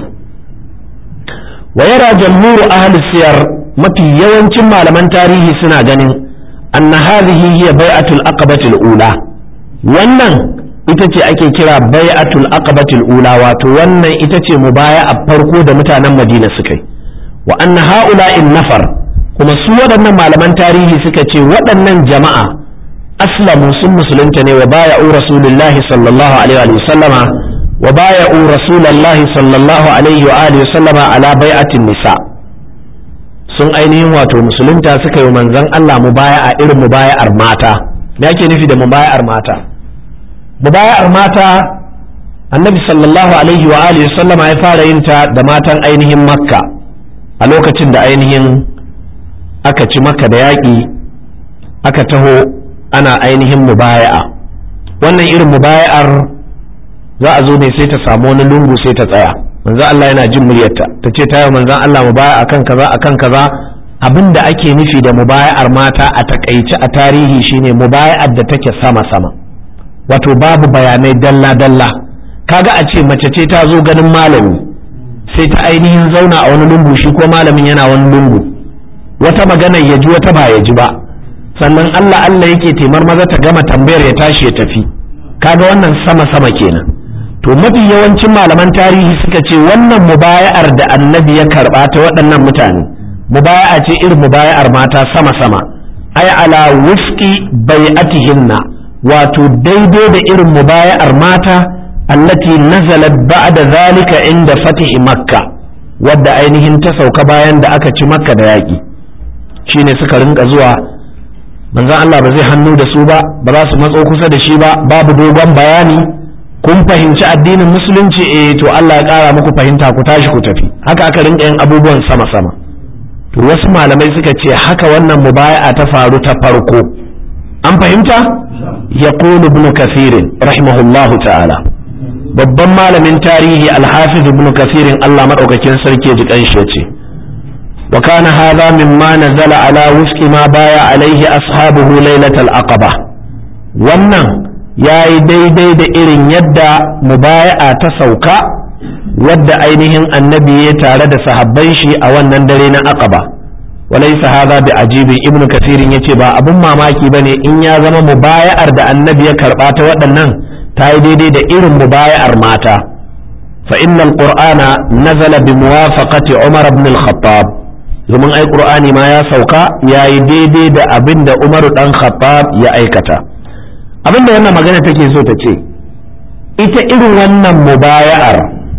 wa yara jamhuru ahli siyar mafi yawancin malaman tarihi suna ganin anna hadhihi hiya bai'atul aqabatul ula wannan ita ce ake kira bai'atul aqabatul ula wato wannan ita ce mubaya'a farko da mutanen Madina suka yi wa anna ha'ula'in nafar kuma su waɗannan malaman tarihi suka ce waɗannan jama'a aslamu sun musulunta ne wa baya'u rasulullahi sallallahu alaihi wa sallama wa baya'u rasulullahi sallallahu alaihi wa alihi sallama ala bai'atin nisa sun ainihin wato musulunta suka yi manzon Allah mubaya'a irin mubaya'ar mata me ake nufi da mubaya'ar mata mubaya'ar mata annabi sallallahu alaihi wa alihi sallama ya fara yin ta da matan ainihin makka a lokacin da ainihin aka ci maka da yaƙi aka taho ana ainihin mubaya'a wannan irin mubaya'ar za a zo ne sai ta samu wani lungu sai ta tsaya manzo Allah yana jin muryarta ta ce ta yi manzon Allah mubaya'a akan kaza akan kaza abin da ake nufi da mubaya'ar mata a takaice a tarihi shine mubaya'ar da take sama sama wato babu bayanai dalla dalla kaga a ce mace ce ta zo ganin malami sai ta ainihin zauna a wani lungu shi ko malamin yana wani lungu wata magana ya ji wata ba ya ji ba sannan Allah Allah yake taimar maza ta gama tambayar ya tashi ya tafi kaga wannan sama sama kenan to mafi yawancin malaman tarihi suka ce wannan mubaya'ar da annabi ya karba ta waɗannan mutane mubaya'a ce irin mubaya'ar mata sama sama ai ala wufqi bai'atihinna wato daidai da irin mubaya'ar mata allati nazalat ba'da zalika inda fatihi makka wadda ainihin ta sauka bayan da aka ci makka da yaƙi shine suka rinka zuwa manzon Allah ba zai hannu da su ba ba za su matso kusa da shi ba babu dogon bayani kun fahimci addinin musulunci eh to Allah ya ƙara muku fahimta ku tashi ku tafi haka aka rinka yin abubuwan sama sama to wasu malamai suka ce haka wannan mubaya'a ta faru ta farko an fahimta yaqulu ibn kathirin rahimahullahu ta'ala babban malamin tarihi alhafiz ibn kasirin Allah madaukakin sarki ji kanshi yace wa kana hadha mimma nazala ala wufqi ma baya alaihi ashabuhu lailatal aqaba wannan yayi daidai da irin yadda mubaya'a ta sauka wadda ainihin annabi ya tare da sahabban shi a wannan dare na aqaba walaysa hadha bi ajibin ibn kasirin yace ba abun mamaki bane in ya zama mubaya'ar da annabi ya karba ta waɗannan ta yi daidai da irin mubaya'ar mata fa innal qur'ana nazala bi muwafaqati umar ibn al-khattab domin ai qur'ani ma ya sauka ya yi daidai da abin da umar dan khattab ya aikata abin da wannan magana take so ta ce ita irin wannan mubaya'ar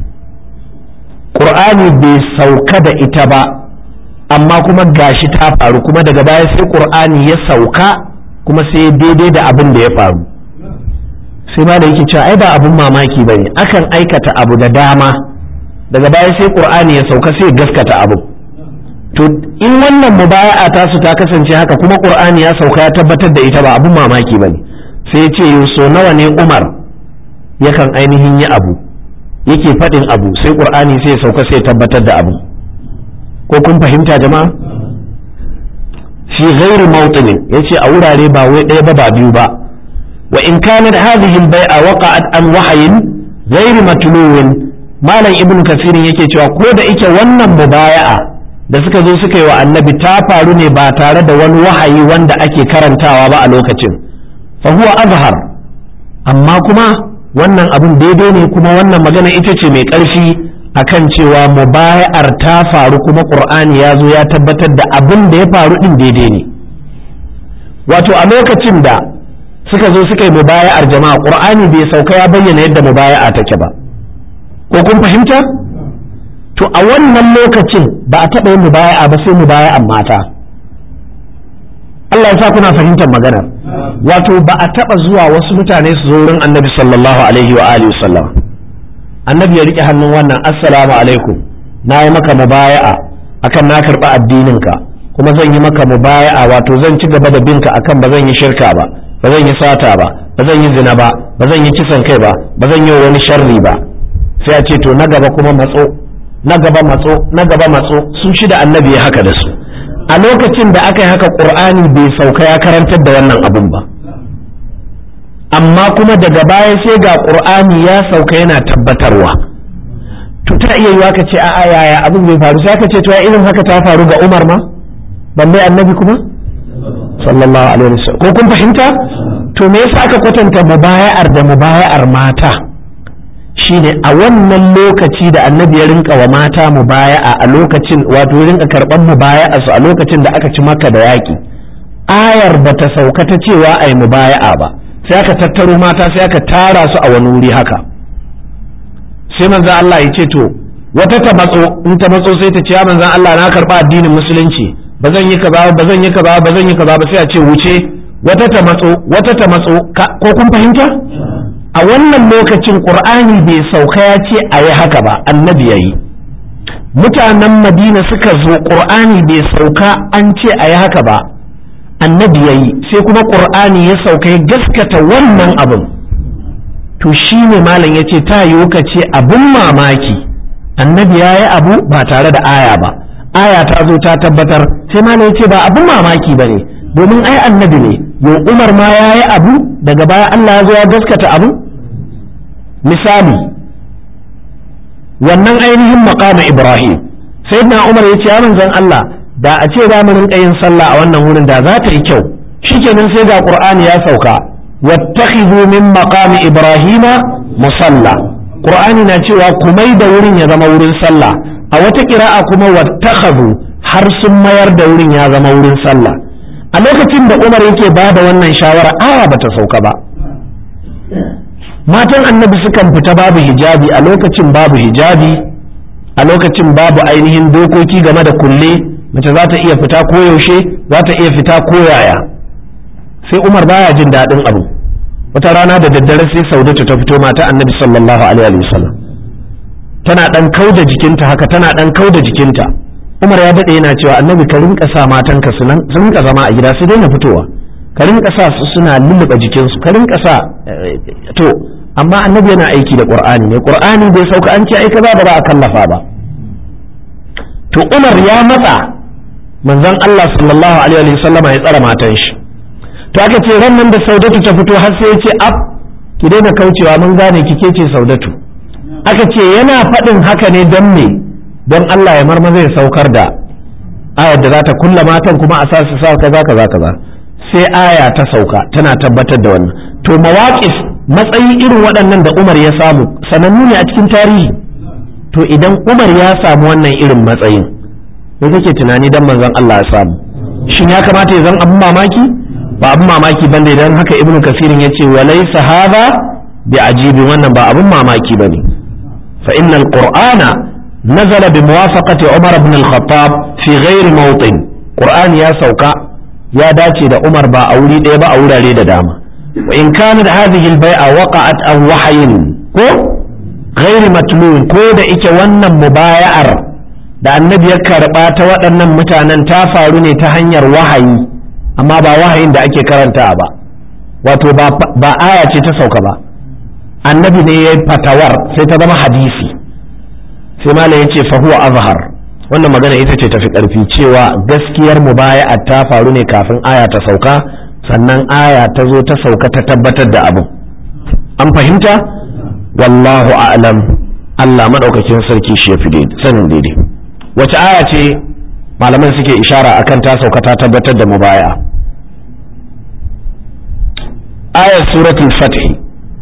qur'ani bai sauka da ita ba amma kuma gashi ta faru kuma daga baya sai qur'ani ya sauka kuma sai daidai da abin da ya faru sai ma da yake cewa ai ba abun mamaki ba ne akan aikata abu da dama daga baya sai qur'ani ya sauka sai gaskata abu to in wannan mubaya'a ta su ta kasance haka kuma qur'ani ya sauka ya tabbatar da ita ba abun mamaki ba ne sai ya ce so nawa ne umar yakan ainihin yi abu yake faɗin abu sai qur'ani sai ya sauka sai ya tabbatar da abu ko kun fahimta jama'a fi ghairi mawtinin yace a wurare ba wai ɗaya ba ba biyu ba وإن كانت هذه البيعة وقعت عن وحي غير متلو مالن ابن كثير yake cewa ko da ike wannan mubaya'a da suka zo suka yi wa annabi ta faru ne ba tare da wani wahayi wanda ake karantawa ba a lokacin fa huwa azhar amma kuma wannan abun daidai ne kuma wannan magana ita ce mai ƙarfi akan cewa mubaya'ar ta faru kuma qur'ani ya zo ya tabbatar da abin da ya faru din daidai ne wato a lokacin da suka zo suka yi mubaya'ar jama'a qur'ani bai sauka ya bayyana yadda mubaya'a take ba ko kun fahimta to a wannan lokacin ba a taɓa yin mubaya'a ba sai mubaya'an mata Allah ya sa kuna fahimtar maganar wato ba a taba zuwa wasu mutane su zo wurin annabi sallallahu alaihi wa alihi sallam annabi ya rike hannun wannan assalamu alaikum na yi maka mubaya'a akan na karɓi addininka kuma zan yi maka mubaya'a wato zan ci gaba da binka akan ba zan yi shirka ba ba zan yi sata ba ba zan yi zina ba ba zan yi kisan kai ba ba zan yi wani sharri ba sai a ce to na gaba kuma matso na gaba matso na gaba matso su shida annabi ya haka da su a lokacin da aka yi haka qur'ani bai sauka ya karantar da wannan abun ba amma kuma daga baya sai ga qur'ani ya sauka yana tabbatarwa to ta iya yiwa ka ce a'a yaya abin bai faru sai ka ce to ya irin haka ta faru ga Umar ma balle annabi kuma sallallahu alaihi wasallam ko kun fahimta to me yasa aka kwatanta mubaya'ar da mubaya'ar mata shine a wannan lokaci da annabi ya rinka wa mata mubaya'a a lokacin wato ya rinka karban mubaya'a su a lokacin da aka ci maka da yaki ayar bata sauka ta cewa ai mubaya'a ba sai aka tattaro mata sai aka tara su a wani wuri haka sai manzon Allah ya ce to wata ta matso in ta matso sai ta ce ya manzon Allah na karba addinin musulunci ba zan yi kaza ba zan yi kaza ba zan yi kaza ba sai a ce wuce wata ta matso wata ta matso ko kun fahimta a wannan lokacin qur'ani bai sauka ya ce a yi haka ba annabi yayi mutanen madina suka zo qur'ani bai sauka an ce a yi haka ba annabi yayi sai kuma qur'ani ya sauka ya gaskata wannan abin to shi ne malam ya ce ta yiwu ka ce abin mamaki annabi ya yi abu ba tare da aya ba aya ta zo ta tabbatar sai malam ya ce ba abin mamaki ba ne domin ai annabi ne yau umar ma ya yi abu daga baya allah ya zo ya gaskata abu misali wannan ainihin maqama ibrahim sai na umar ya ce ya manzon allah da a ce za mu rinka yin sallah a wannan wurin da za ta yi kyau shikenan sai ga qur'ani ya sauka واتخذوا من مقام إبراهيم مصلى قرآن ناتشوا كمي دورين يا زما ورين صلى أو تقراء كما واتخذوا har sun mayar da wurin ya zama wurin sallah a lokacin da umar yake ba da wannan shawara aya bata sauka ba matan annabi sukan fita babu hijabi a lokacin babu hijabi a lokacin babu ainihin dokoki game da kulle mace za ta iya fita koyaushe za ta iya fita koyaya sai umar baya jin daɗin abu wata rana da daddare sai saudatu ta fito mata annabi sallallahu alaihi wasallam tana dan kauda jikinta haka tana dan kauda jikinta umar ya daɗe yana cewa annabi ka rinka sa matanka su nan su rinka zama a gida su daina fitowa ka rinka sa su suna lulluɓe jikinsu ka rinka sa to amma annabi yana aiki da qur'ani ne qur'ani bai sauka an ce ai kaza ba za a kallafa ba to umar ya matsa manzon Allah sallallahu alaihi wasallama ya tsara matan shi to aka ce ran nan da saudatu ta fito har sai ya ce ab ki daina kaucewa mun gane kike ce saudatu aka ce yana faɗin haka ne don me don Allah ya marmaza ya saukar da ayar da za ta kulla matan kuma a sa su sa kaza kaza kaza sai aya ta sauka tana tabbatar da wannan to mawaqif matsayi irin waɗannan da Umar ya samu sanannu ne a cikin tarihi to idan Umar ya samu wannan irin matsayin me kake tunani dan manzon Allah ya samu shin ya kamata ya zan abin mamaki ba abin mamaki bane idan haka ibnu kasirin ya ce walaysa hadha bi ajibin wannan ba abin mamaki bane fa innal qur'ana nazala bi muwafaqati umar ibn al-khattab fi ghairi mawtin qur'ani ya sauka ya dace da umar ba a wuri ɗaya ba a wurare da dama wa in kana da hadhihi al-bai'a waqa'at an wahyin ko ghairi matlun ko da ike wannan mubaya'ar da annabi ya karba ta waɗannan mutanen ta faru ne ta hanyar wahayi amma ba wahayin da ake karanta ba wato ba aya ce ta sauka ba annabi ne ya yi fatawar sai ta zama hadisi sai malam ya ce fahuwa azhar wannan magana ita ce tafi karfi cewa gaskiyar mubaya'a ta faru ne kafin aya ta sauka sannan aya ta zo ta sauka ta tabbatar da abin an fahimta wallahu a'lam Allah madaukakin sarki shi ya fi sanin daidai wace aya ce malaman suke ishara akan ta sauka ta tabbatar da mubaya ayat suratul fath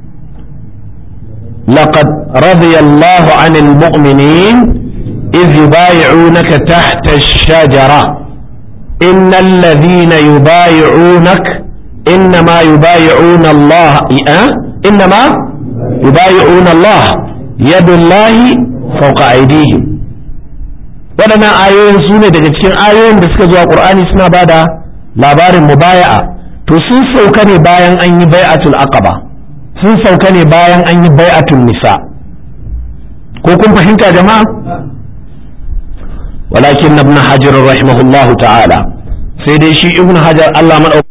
laqad radiya Allah 'anil mu'minin idh yubay'unaka tahta ash-shajara innal ladhina yubay'unak innama yubay'una Allah innama yubay'una Allah yadullahi fawqa aydihim waɗannan ayoyin su ne daga cikin ayoyin da suka zuwa ƙur'ani suna ba da labarin mubaya'a to to sun sauka ne bayan an yi bai'atul aqaba sun sauka ne bayan an yi bai'atul nisa ko kun fahimta jama'a walakin ibn hajar rahimahullahu ta'ala sai dai shi ibn hajar Allah madaukakin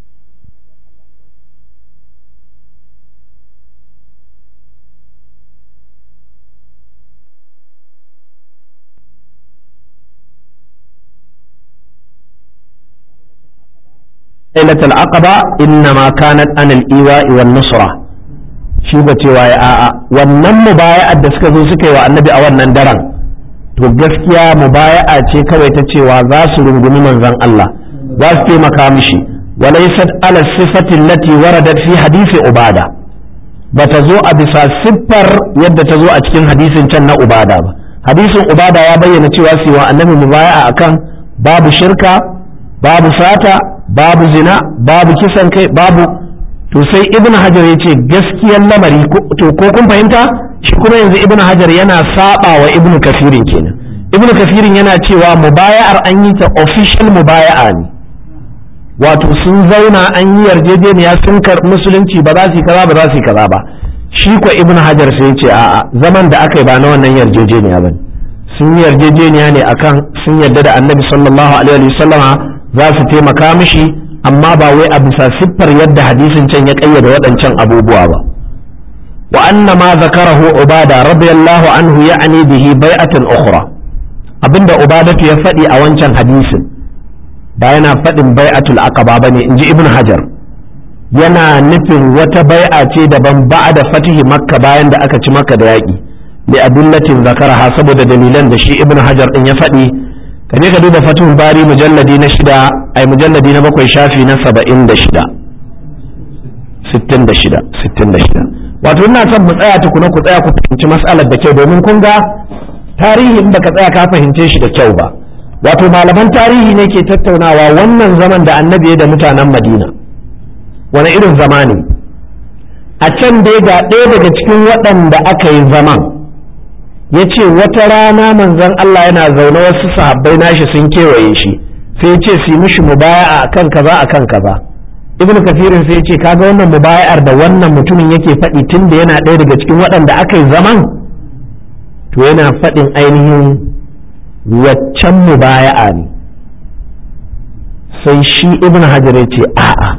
ليلة العقبة إنما كانت عن الإيواء والنصرة shi ba cewa ya a'a wannan mubaya'ar da suka zo suka yi wa annabi a wannan daren to gaskiya mubaya'a ce kawai ta cewa za su rungumi manzon Allah za su taimaka mishi walaysat ala sifati allati waradat fi hadisi ubada bata zo a bisa siffar yadda ta zo a cikin hadisin can na ubada ba hadisin ubada ya bayyana cewa su wa annabi mubaya'a akan babu shirka babu sata babu zina babu kisan kai babu to sai ibn hajar ya ce gaskiyar lamari to ko kun fahimta shi kuma yanzu ibn hajar yana saba wa ibn kafirin kenan ibn kafirin yana cewa mubaya'ar an yi ta official mubaya'a ne wato sun zauna an yi yarjejeniya sun karɓi musulunci ba za su yi kaza ba za su yi kaza ba shi ko ibn hajar sai ya ce a'a zaman da aka yi ba na wannan yarjejeniya ba sun yi yarjejeniya ne akan sun yarda da annabi sallallahu alaihi wasallama za su taimaka mishi amma ba wai a bisa siffar yadda hadisin can ya kayyade waɗancan abubuwa ba wa anna ma zakarahu ubada radiyallahu anhu ya'ni bihi bai'atan ukhra abinda ubadatu ya faɗi a wancan hadisin ba yana faɗin bai'atul aqaba bane inji ibn hajar yana nufin wata bai'a ce daban da fatihi makka bayan da aka ci makka da yaƙi li adullatin zakaraha saboda dalilan da shi ibn hajar din ya faɗi ka je ka duba fatihun bari mujalladi na shida ai mujalladi na bakwai shafi na saba'in da shida sittin da shida sittin da shida wato ina son mu tsaya tukuna ku tsaya ku fahimci matsalar da kyau domin kun ga tarihi in baka tsaya ka fahimce shi da kyau ba wato malaman tarihi ne ke tattaunawa wannan zaman da annabi da mutanen madina wani irin zama ne a can dai ga ɗaya daga cikin waɗanda aka yi zaman ya ce wata rana manzon Allah yana zaune wasu sahabbai nashi sun kewaye shi sai ya ce su yi mishi mubaya a kan kaza a kan kaza ibn kafirin sai ya ce kaga wannan mubaya'ar da wannan mutumin yake faɗi tun da yana ɗaya daga cikin waɗanda aka yi zaman to yana faɗin ainihin waccan mubaya'a ne sai shi ibn hajar ya ce a'a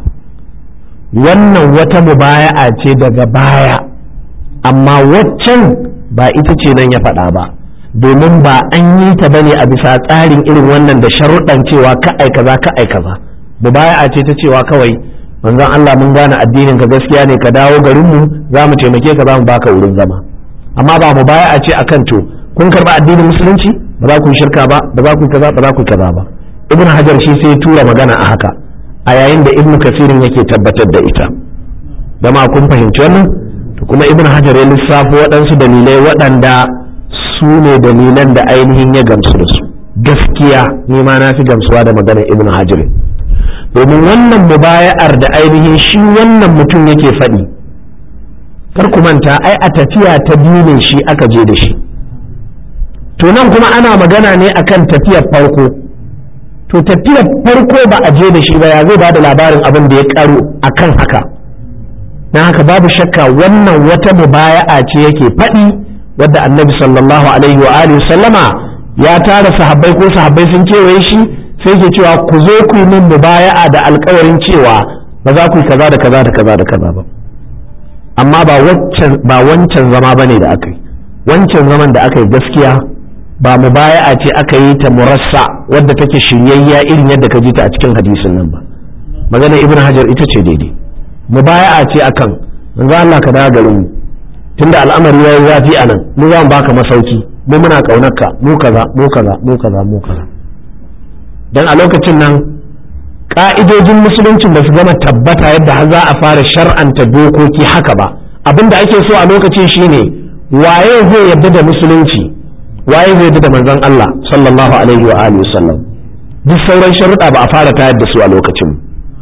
wannan wata mubaya'a ce daga baya amma waccan ba ita ce nan ya faɗa ba domin ba an yi ta bane a bisa tsarin irin wannan da sharuɗan cewa ka ai kaza ka ai kaza mubaya'a ce ta cewa kawai manzon Allah mun gane addinin ka gaskiya ne ka dawo garin mu za mu taimake ka za mu baka wurin zama amma ba mubaya'a ce akan to kun karba addinin musulunci ba za ku yi shirka ba ba za ku kaza ba za ku kaza ba ibn hajar shi sai tura magana a haka a yayin da ibn kasirin yake tabbatar da ita dama kun fahimci wannan kuma ibn hajar ya lissafo waɗansu dalilai waɗanda su ne dalilan da ainihin ya gamsu da su gaskiya ni ma na fi gamsuwa da maganar ibn hajar domin wannan mubaya'ar da ainihin shi wannan mutum yake faɗi kar ku manta ai a tafiya ta biyu ne shi aka je da shi to nan kuma ana magana ne akan tafiyar farko to tafiyar farko ba a je da shi ba ya zai ba da labarin abin da ya karo akan haka na haka babu shakka wannan wata mubaya'a ce yake faɗi wadda annabi sallallahu alaihi wa alihi sallama ya tara sahabbai ko sahabbai sun kewaye shi sai ke cewa ku zo ku yi min mubaya'a da alkawarin cewa ba za ku yi kaza da kaza da kaza da kaza ba amma ba wancan ba wancan zama bane da aka yi wancan zaman da aka yi gaskiya ba mubaya'a ce aka yi ta murassa wadda take shiryayya irin yadda ka ji ta a cikin hadisin nan ba magana ibn hajar ita ce daidai mubaya'a ce akan manzo Allah ka dawo garin mu tunda al'amari yayi zafi anan mu za mu baka masauki mu muna kaunarka mu kaza mu kaza mu kaza mu kaza dan a lokacin nan ka'idojin musuluncin ba su gama tabbata yadda har za a fara shar'anta dokoki haka ba abinda ake so a lokacin shine waye zai yarda da musulunci waye zai yarda da manzon Allah sallallahu alaihi wa alihi wasallam duk sauran sharuɗa ba a fara tayar da su a lokacin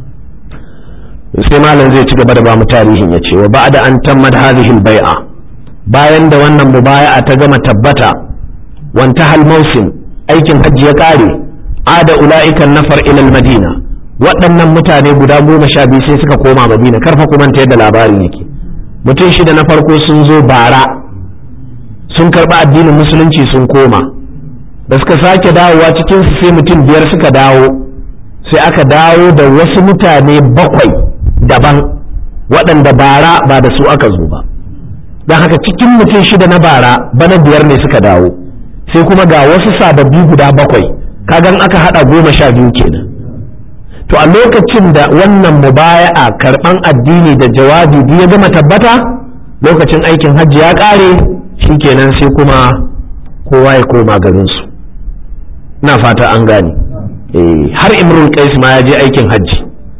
sai malam zai ci gaba da ba mu tarihin ya ce wa ba'da an tammad hadhihi al-bai'a bayan da wannan mubaya'a ta gama tabbata wanta hal mausim aikin hajji ya kare ada ula'ika nafar ila madina waɗannan mutane guda goma sha biyu sai suka koma madina karfa kuma ta yadda labarin yake mutum shida na farko sun zo bara sun karɓi addinin musulunci sun koma da suka sake dawowa cikinsu sai mutum biyar suka dawo sai aka dawo da wasu mutane bakwai daban waɗanda bara ba da su aka zo ba don haka cikin mutum shida na bara bana biyar ne suka dawo sai kuma ga wasu sababbi guda bakwai kagan aka haɗa goma sha biyu kenan to a lokacin da wannan mubaya'a karɓan addini da jawabi ya gama tabbata lokacin aikin hajji ya ƙare kenan sai kuma kowa ya koma garinsu na fata an gane har imrul qais ma ya je aikin hajji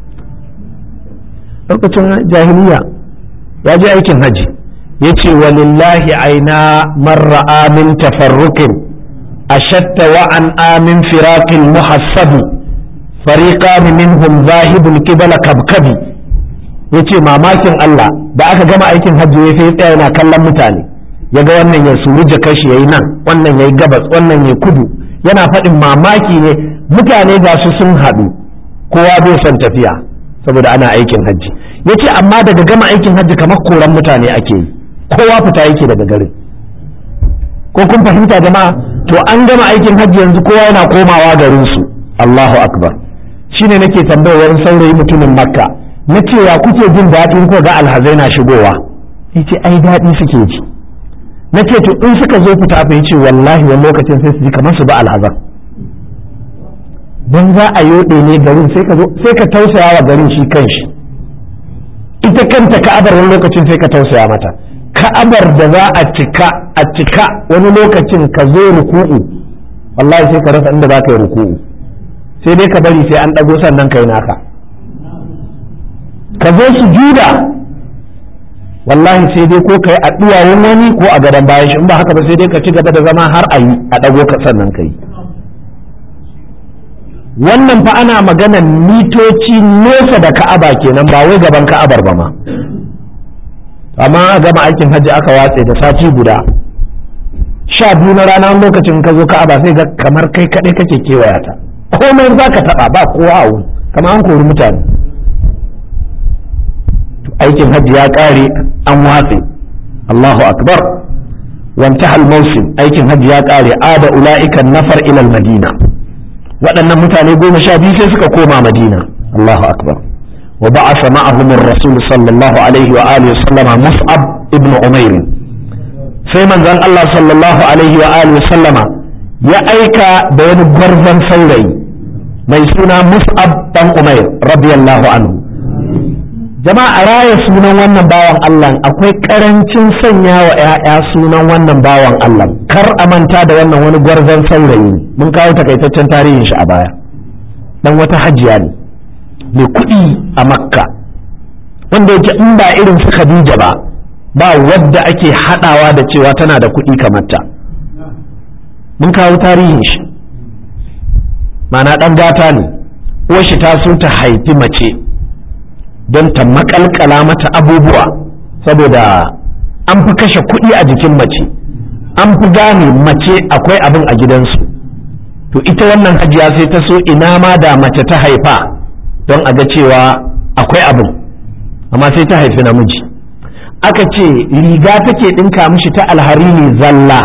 lokacin jahiliya ya je aikin hajji ya ce walillahi aina marra amin tafarrukin ashatta wa an amin firaqin muhassabi fariqan minhum zahibul qibla kabkabi yace mamakin Allah da aka gama aikin hajji ya sai tsaya yana kallon mutane ya ga wannan ya suru jakar shi yayi nan wannan yayi gabas wannan yayi kudu yana faɗin mamaki ne mutane ga su sun haɗu kowa bai son tafiya saboda ana aikin hajji yace amma daga gama aikin hajji kamar koran mutane ake yi kowa fita yake daga garin ko kun fahimta jama'a to an gama aikin hajji yanzu kowa yana komawa garin su Allahu akbar shine nake tambayar wani saurayi mutumin makka na ce ya kuke jin daɗin ko ga alhazai na shigowa yace ai daɗi suke ji na ce to in suka zo fita fa yace wallahi wani lokacin sai su ji kamar su ba alhazan don za a yoɗe ne garin sai ka sai ka tausaya wa garin shi kanshi ita kanta ka'abar wani lokacin sai ka tausaya mata ka'abar da za a cika a cika wani lokacin ka zo ruku'u wallahi sai ka rasa inda za ka yi ruku'u sai dai ka bari sai an ɗago sannan kai naka ka zo su juda wallahi sai dai ko kai a duwawun wani ko a gadon bayan shi in ba haka ba sai dai ka ci gaba da zama har a yi a ɗago ka sannan kai wannan fa ana maganan mitoci nesa da ka'aba kenan ba wai gaban ka'abar ba ma amma a gama aikin hajji aka watse da sati guda sha biyu na rana lokacin ka zo ka'aba sai ga kamar kai kaɗai kake kewaya ta komai za ka taɓa ba kowa a wuri kamar an kori mutane aikin hajji ya ƙare an watse Allahu akbar وانتهى الموسم aikin hajji ya ƙare ada ula'ikan nafar ilal madina waɗannan mutane goma sha biyu sai suka koma madina Allahu akbar wa ba'atha ma'ahum ar-rasul sallallahu alaihi wa alihi sallama mus'ab ibn umair sai manzon Allah sallallahu alaihi wa alihi sallama ya aika da wani gwarzon saurayi mai suna mus'ab dan umair radiyallahu anhu jama'a raya sunan wannan bawan Allah akwai karancin sanya wa 'ya'ya sunan wannan bawan Allah kar a manta da wannan wani gwarzon saurayi mun kawo takaitaccen tarihin shi a baya dan wata hajiya ne mai kuɗi a makka wanda yake in ba irin su khadija ba ba wadda ake haɗawa da cewa tana da kuɗi kamar ta mun kawo tarihin shi mana ɗan gata ne uwar shi ta so ta haifi mace don ta makalkala mata abubuwa saboda an fi kashe kuɗi a jikin mace an fi gane mace akwai abin a gidansu to ita wannan hajiya sai ta so ina ma da mace ta haifa don a ga cewa akwai abin amma sai ta haifi namiji aka ce riga take ɗinka mishi ta alharini zalla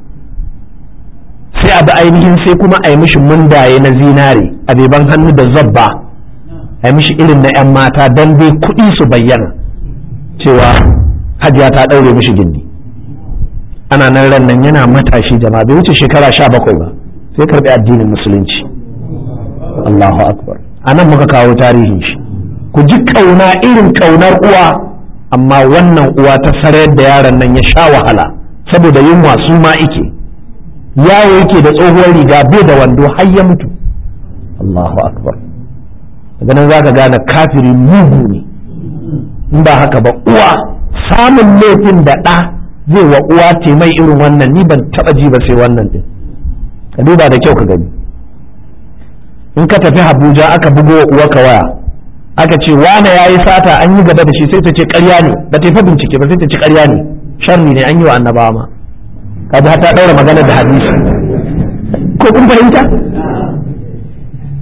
sai a bi ainihin sai kuma a yi mishi mundaye na zinare a beban hannu da zabba a yi mishi irin na 'yan mata don dai kuɗi su bayyana cewa hajiya ta ɗaure mishi gindi ana nan ran nan yana matashi jama'a bai wuce shekara sha bakwai ba sai karɓi addinin musulunci Allahu akbar a nan muka kawo tarihin shi ku ji kauna irin kaunar uwa amma wannan uwa ta sarayar da yaron nan ya sha wahala saboda yunwa su ma ike yawo yake da tsohuwar riga bai da wando har ya mutu Allahu akbar daga nan zaka gane kafiri mugu ne in ba haka ba uwa samun laifin da ɗa zai wa uwa ce mai irin wannan ni ban taɓa ji ba sai wannan din ka duba da kyau ka gani in ka tafi Abuja aka bugo wa uwa ka waya aka ce wane ya yi sata an yi gaba da shi sai ta ce ƙarya ne ba ta yi bincike ba sai ta ce ƙarya ne sharri ne an yi wa annabawa ma kaji ta ɗaura magana da hadisi ko kun fahimta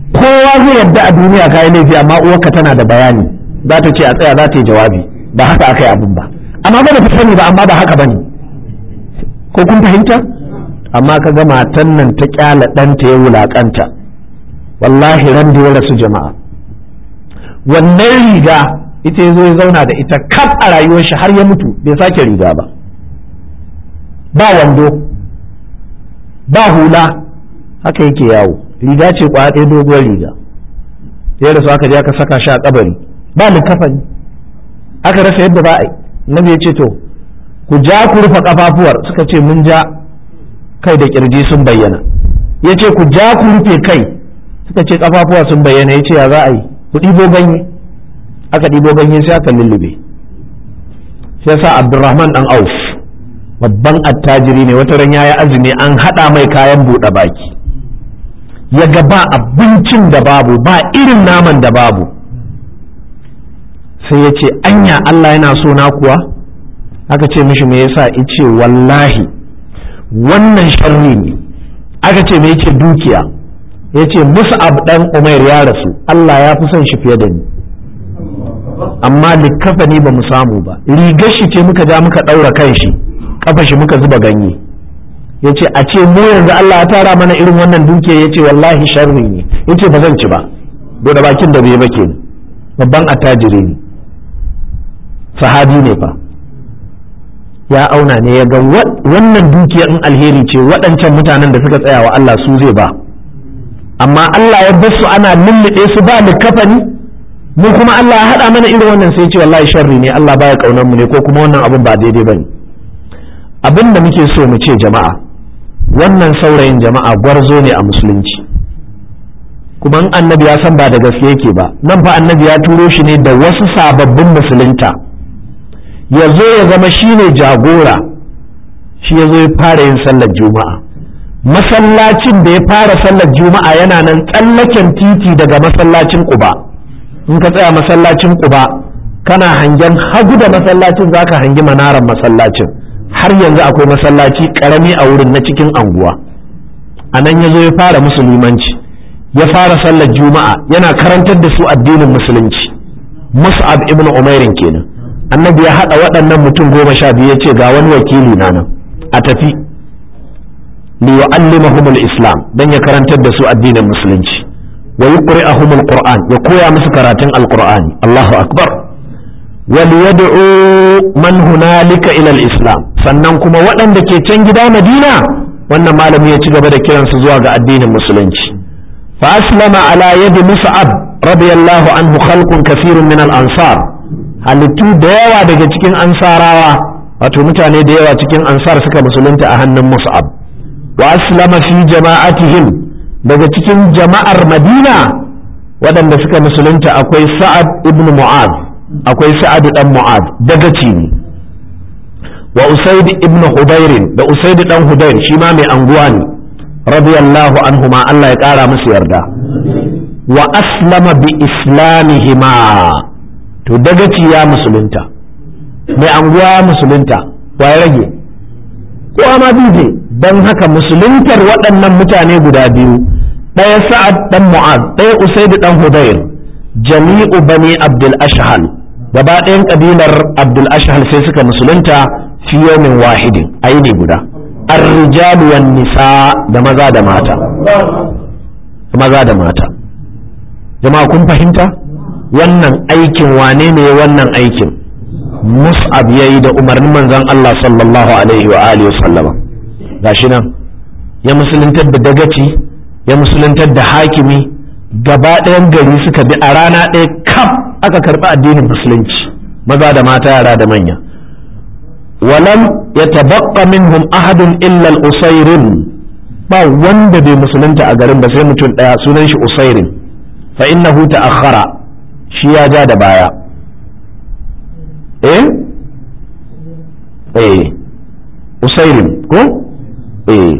kowa zai yarda a duniya ka yi laifi amma uwarka tana da bayani za ta ce a tsaya za ta yi jawabi ba haka aka yi abin ba amma ba da sani ba amma ba haka ba ne ko kun fahimta amma ka ga matan nan ta kyala ɗanta ya wulaƙanta wallahi ran da ya rasu jama'a wannan riga ita ya zo ya zauna da ita kaf a rayuwar shi har ya mutu bai sake riga ba ba wando ba hula haka yake yawo riga ce kwaya ɗaya doguwar riga ya rasu aka je aka saka shi a kabari ba likafani aka rasa yadda ba a yi nabi ya ce to ku ja ku rufe kafafuwar suka ce mun ja kai da kirji sun bayyana ya ce ku ja ku rufe kai suka ce kafafuwa sun bayyana ya ce ya za a yi ku ɗibo ganye aka ɗibo ganye sai aka lullube sai sa abdurrahman dan auf babban attajiri ne wata ran yayi azumi an haɗa mai kayan buɗe baki ya ga ba abincin da babu ba irin naman da babu sai ya ce anya Allah yana so na kuwa aka ce mishi me yasa ice wallahi wannan sharri ne aka ce me yake dukiya ya ce mus'ab dan umair ya rasu Allah ya fi son shi fiye da ni amma likafani ba mu samu ba rigar shi ce muka ja muka ɗaura kan shi kafa shi muka zuba ganye ya ce a ce mu yanzu Allah ya tara mana irin wannan dukiya ya ce wallahi sharri ne ya ce ba zan ci ba da bakin da bai ba ke babban attajiri ne sahabi ne fa ya auna ne ya ga wannan dukiya in alheri ce waɗancan mutanen da suka tsaya wa Allah su zai ba amma Allah ya bar su ana lullube su ba likafani mu kuma Allah ya haɗa mana irin wannan sai ce wallahi sharri ne Allah baya kaunar mu ne ko kuma wannan abin ba daidai bane abin da muke so mu ce jama'a wannan saurayin jama'a gwarzo ne a musulunci kuma in annabi ya san ba da gaske yake ba nan fa annabi ya turo shi ne da wasu sababbin musulunta ya zo ya zama shine jagora shi ya zo ya fara yin sallar juma'a masallacin da ya fara sallar juma'a yana nan tsallaken titi daga masallacin quba in ka tsaya masallacin quba kana hangen hagu da masallacin zaka hangi manaran masallacin har yanzu akwai masallaci karami a wurin na cikin anguwa a nan ya zo ya fara musulmanci ya fara sallar juma'a yana karantar da su addinin musulunci mus'ab ibn umairin kenan annabi ya haɗa waɗannan mutum goma sha biyu ya ce ga wani wakili na nan a tafi li yu'allimahum al-islam dan ya karantar da su addinin musulunci wa yuqri'ahum al-qur'an ya koya musu karatun al-qur'ani Allahu akbar wa liyad'u man hunalika ila al-islam sannan kuma waɗanda ke can gida Madina wannan malami ya ci gaba da kiransu zuwa ga addinin musulunci fa aslama ala yadi mus'ab radiyallahu anhu khalqun kathirun min al-ansar halittu da yawa daga cikin ansarawa wato mutane da yawa cikin ansar suka musulunta a hannun mus'ab wa aslama fi jama'atihim daga cikin jama'ar madina waɗanda suka musulunta akwai sa'ad ibn mu'ad akwai sa'ad dan mu'ad daga ne wa usaid ibn hudairin da usaid dan hudair shi ma mai anguwa ne radiyallahu anhuma Allah ya kara musu yarda wa aslama bi islamihima to dagaci ya musulunta mai anguwa musulunta wa ya rage kowa ma bije don haka musuluntar waɗannan mutane guda biyu ɗaya sa'ad ɗan mu'az ɗaya usaidu ɗan hudayr jami'u bani abdul ashhal gaba ɗayan ƙabilar abdul ashhal sai suka musulunta fi yawmin wahidin aini guda ar-rijalu wan nisa da maza da mata maza da mata jama'a kun fahimta wannan aikin wane ne wannan aikin mus'ab yayi da umarnin manzon Allah sallallahu alaihi wa alihi wa sallama gashi nan ya musuluntar da dagaci ya musuluntar da hakimi gaba ɗayan gari suka bi a rana ɗaya kaf aka karɓi addinin musulunci maza da mata yara da manya walam ya tabaqqa minhum ahadun illa al-usairin ba wanda bai musulunta a garin ba sai mutum ɗaya sunan shi usairin fa innahu ta'akhkhara shi ya ja da baya eh eh usairin ko eh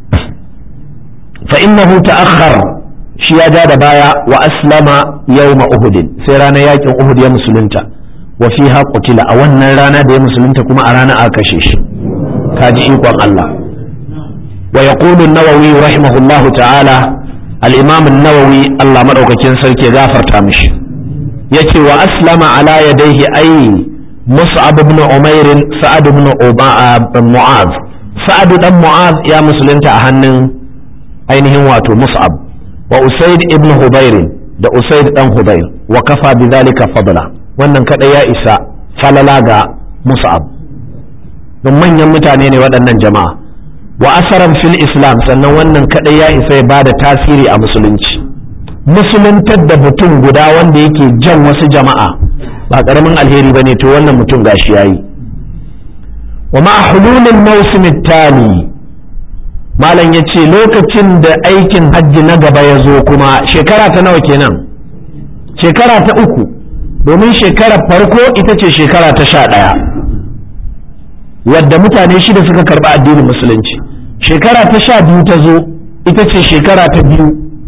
fa innahu ta'akhkhar shi ya ja da baya wa aslama yawma uhud sai ranar yakin uhud ya musulunta wa fiha qutila a wannan rana da ya musulunta kuma a rana aka kashe shi kaji ikon Allah wa yaqulu an-nawawi rahimahullahu ta'ala al-imam an-nawawi Allah madaukakin sarki gafarta mishi yace wa aslama ala yadayhi ay mus'ab ibn umair sa'ad ibn mu'az sa'ad dan mu'az ya musulunta a hannun ainihin wato mus'ab wa usaid ibn hubair da usaid dan hubair wa kafa bidhalika fadla wannan kada ya isa falala ga mus'ab don manyan mutane ne waɗannan jama'a wa asaran fil islam sannan wannan kadai ya isa ya bada tasiri a musulunci musuluntar da mutum guda wanda yake jan wasu jama'a ba karamin alheri ba ne to wannan mutum gashi yayi wa ma hululin mawsim tali malam ya ce lokacin da aikin hajji na gaba ya zo kuma shekara ta nawa kenan shekara ta uku domin shekarar farko ita ce shekara ta sha ɗaya wadda mutane shida suka karɓi addinin musulunci shekara ta sha biyu ta zo ita ce shekara ta biyu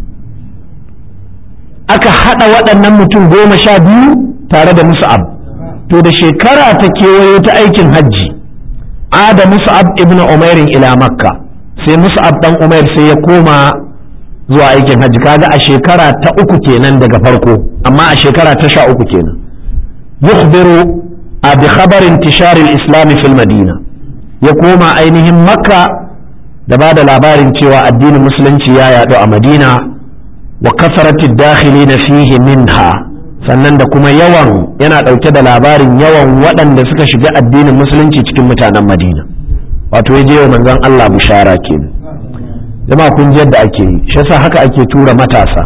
aka haɗa waɗannan mutum goma sha biyu tare da musa'ab to da shekara ta kewayo ta aikin hajji ada musa'ab ibn umairin ila makka sai musa'ab dan umair sai ya koma zuwa aikin hajji kaga a shekara ta uku kenan daga farko amma a shekara ta sha uku kenan yukhbiru a bi khabarin tisharil islami fil madina ya koma ainihin makka da ba da labarin cewa addinin musulunci ya yaɗu a madina wa kasaratid dakhili na fihi minha sannan da kuma yawan yana ɗauke da labarin yawan waɗanda suka shiga addinin musulunci cikin mutanen madina wato ya je wa manzon Allah bushara kenan jama'a kun ji yadda ake yi shi yasa haka ake tura matasa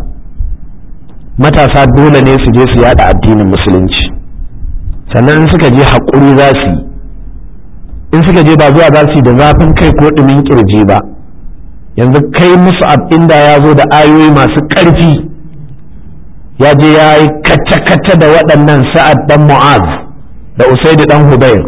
matasa dole ne su je su yada addinin musulunci sannan in suka je haƙuri za su yi in suka je ba zuwa za su yi da zafin kai ko ɗumin ƙirji ba yanzu kai musu inda ya zo da ayoyi masu ƙarfi ya je ya yi kacce-kacce da waɗannan sa'ad ɗan mu'az da usaidu ɗan hubair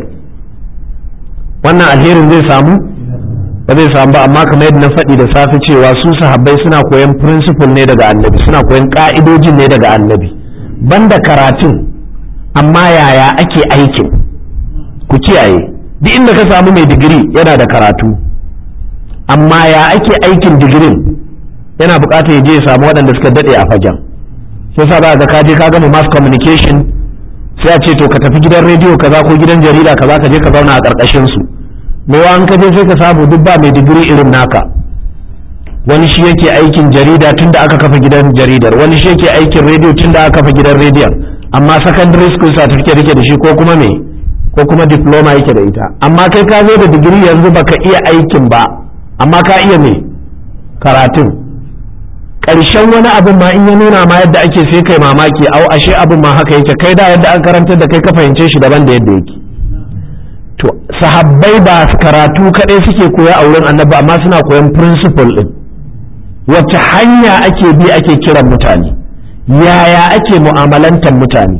wannan alherin zai samu ba zai samu ba amma kamar yadda na faɗi da safe cewa su sahabbai suna koyan principle ne daga annabi suna koyan ƙa'idojin ne daga annabi banda karatun amma yaya ake aikin ku kiyaye duk inda ka samu mai digiri yana da karatu amma ya ake aikin digirin yana bukatar ya je ya samu waɗanda suka daɗe a fagen sai sa ba ka je ka gama mass communication sai a ce to ka tafi gidan rediyo kaza ko gidan jarida kaza ka je ka zauna a ƙarƙashin su mewa an ka je sai ka samu duk ba mai digiri irin naka wani shi yake aikin jarida tun da aka kafa gidan jaridar wani shi yake aikin rediyo tun da aka kafa gidan rediyon amma secondary school certificate yake da shi ko kuma me ko kuma diploma yake da ita amma kai ka zo da digiri yanzu baka iya aikin ba amma ka iya me karatun ƙarshen wani abin ma in ya nuna ma yadda ake sai kai mamaki au ashe abin ma haka yake kai da yadda an karantar da kai ka fahimce shi daban da yadda yake to sahabbai ba karatu kaɗai suke koya a wurin annabi amma suna koyan principle din wacce hanya ake bi ake kiran mutane yaya ake mu'amalantar mutane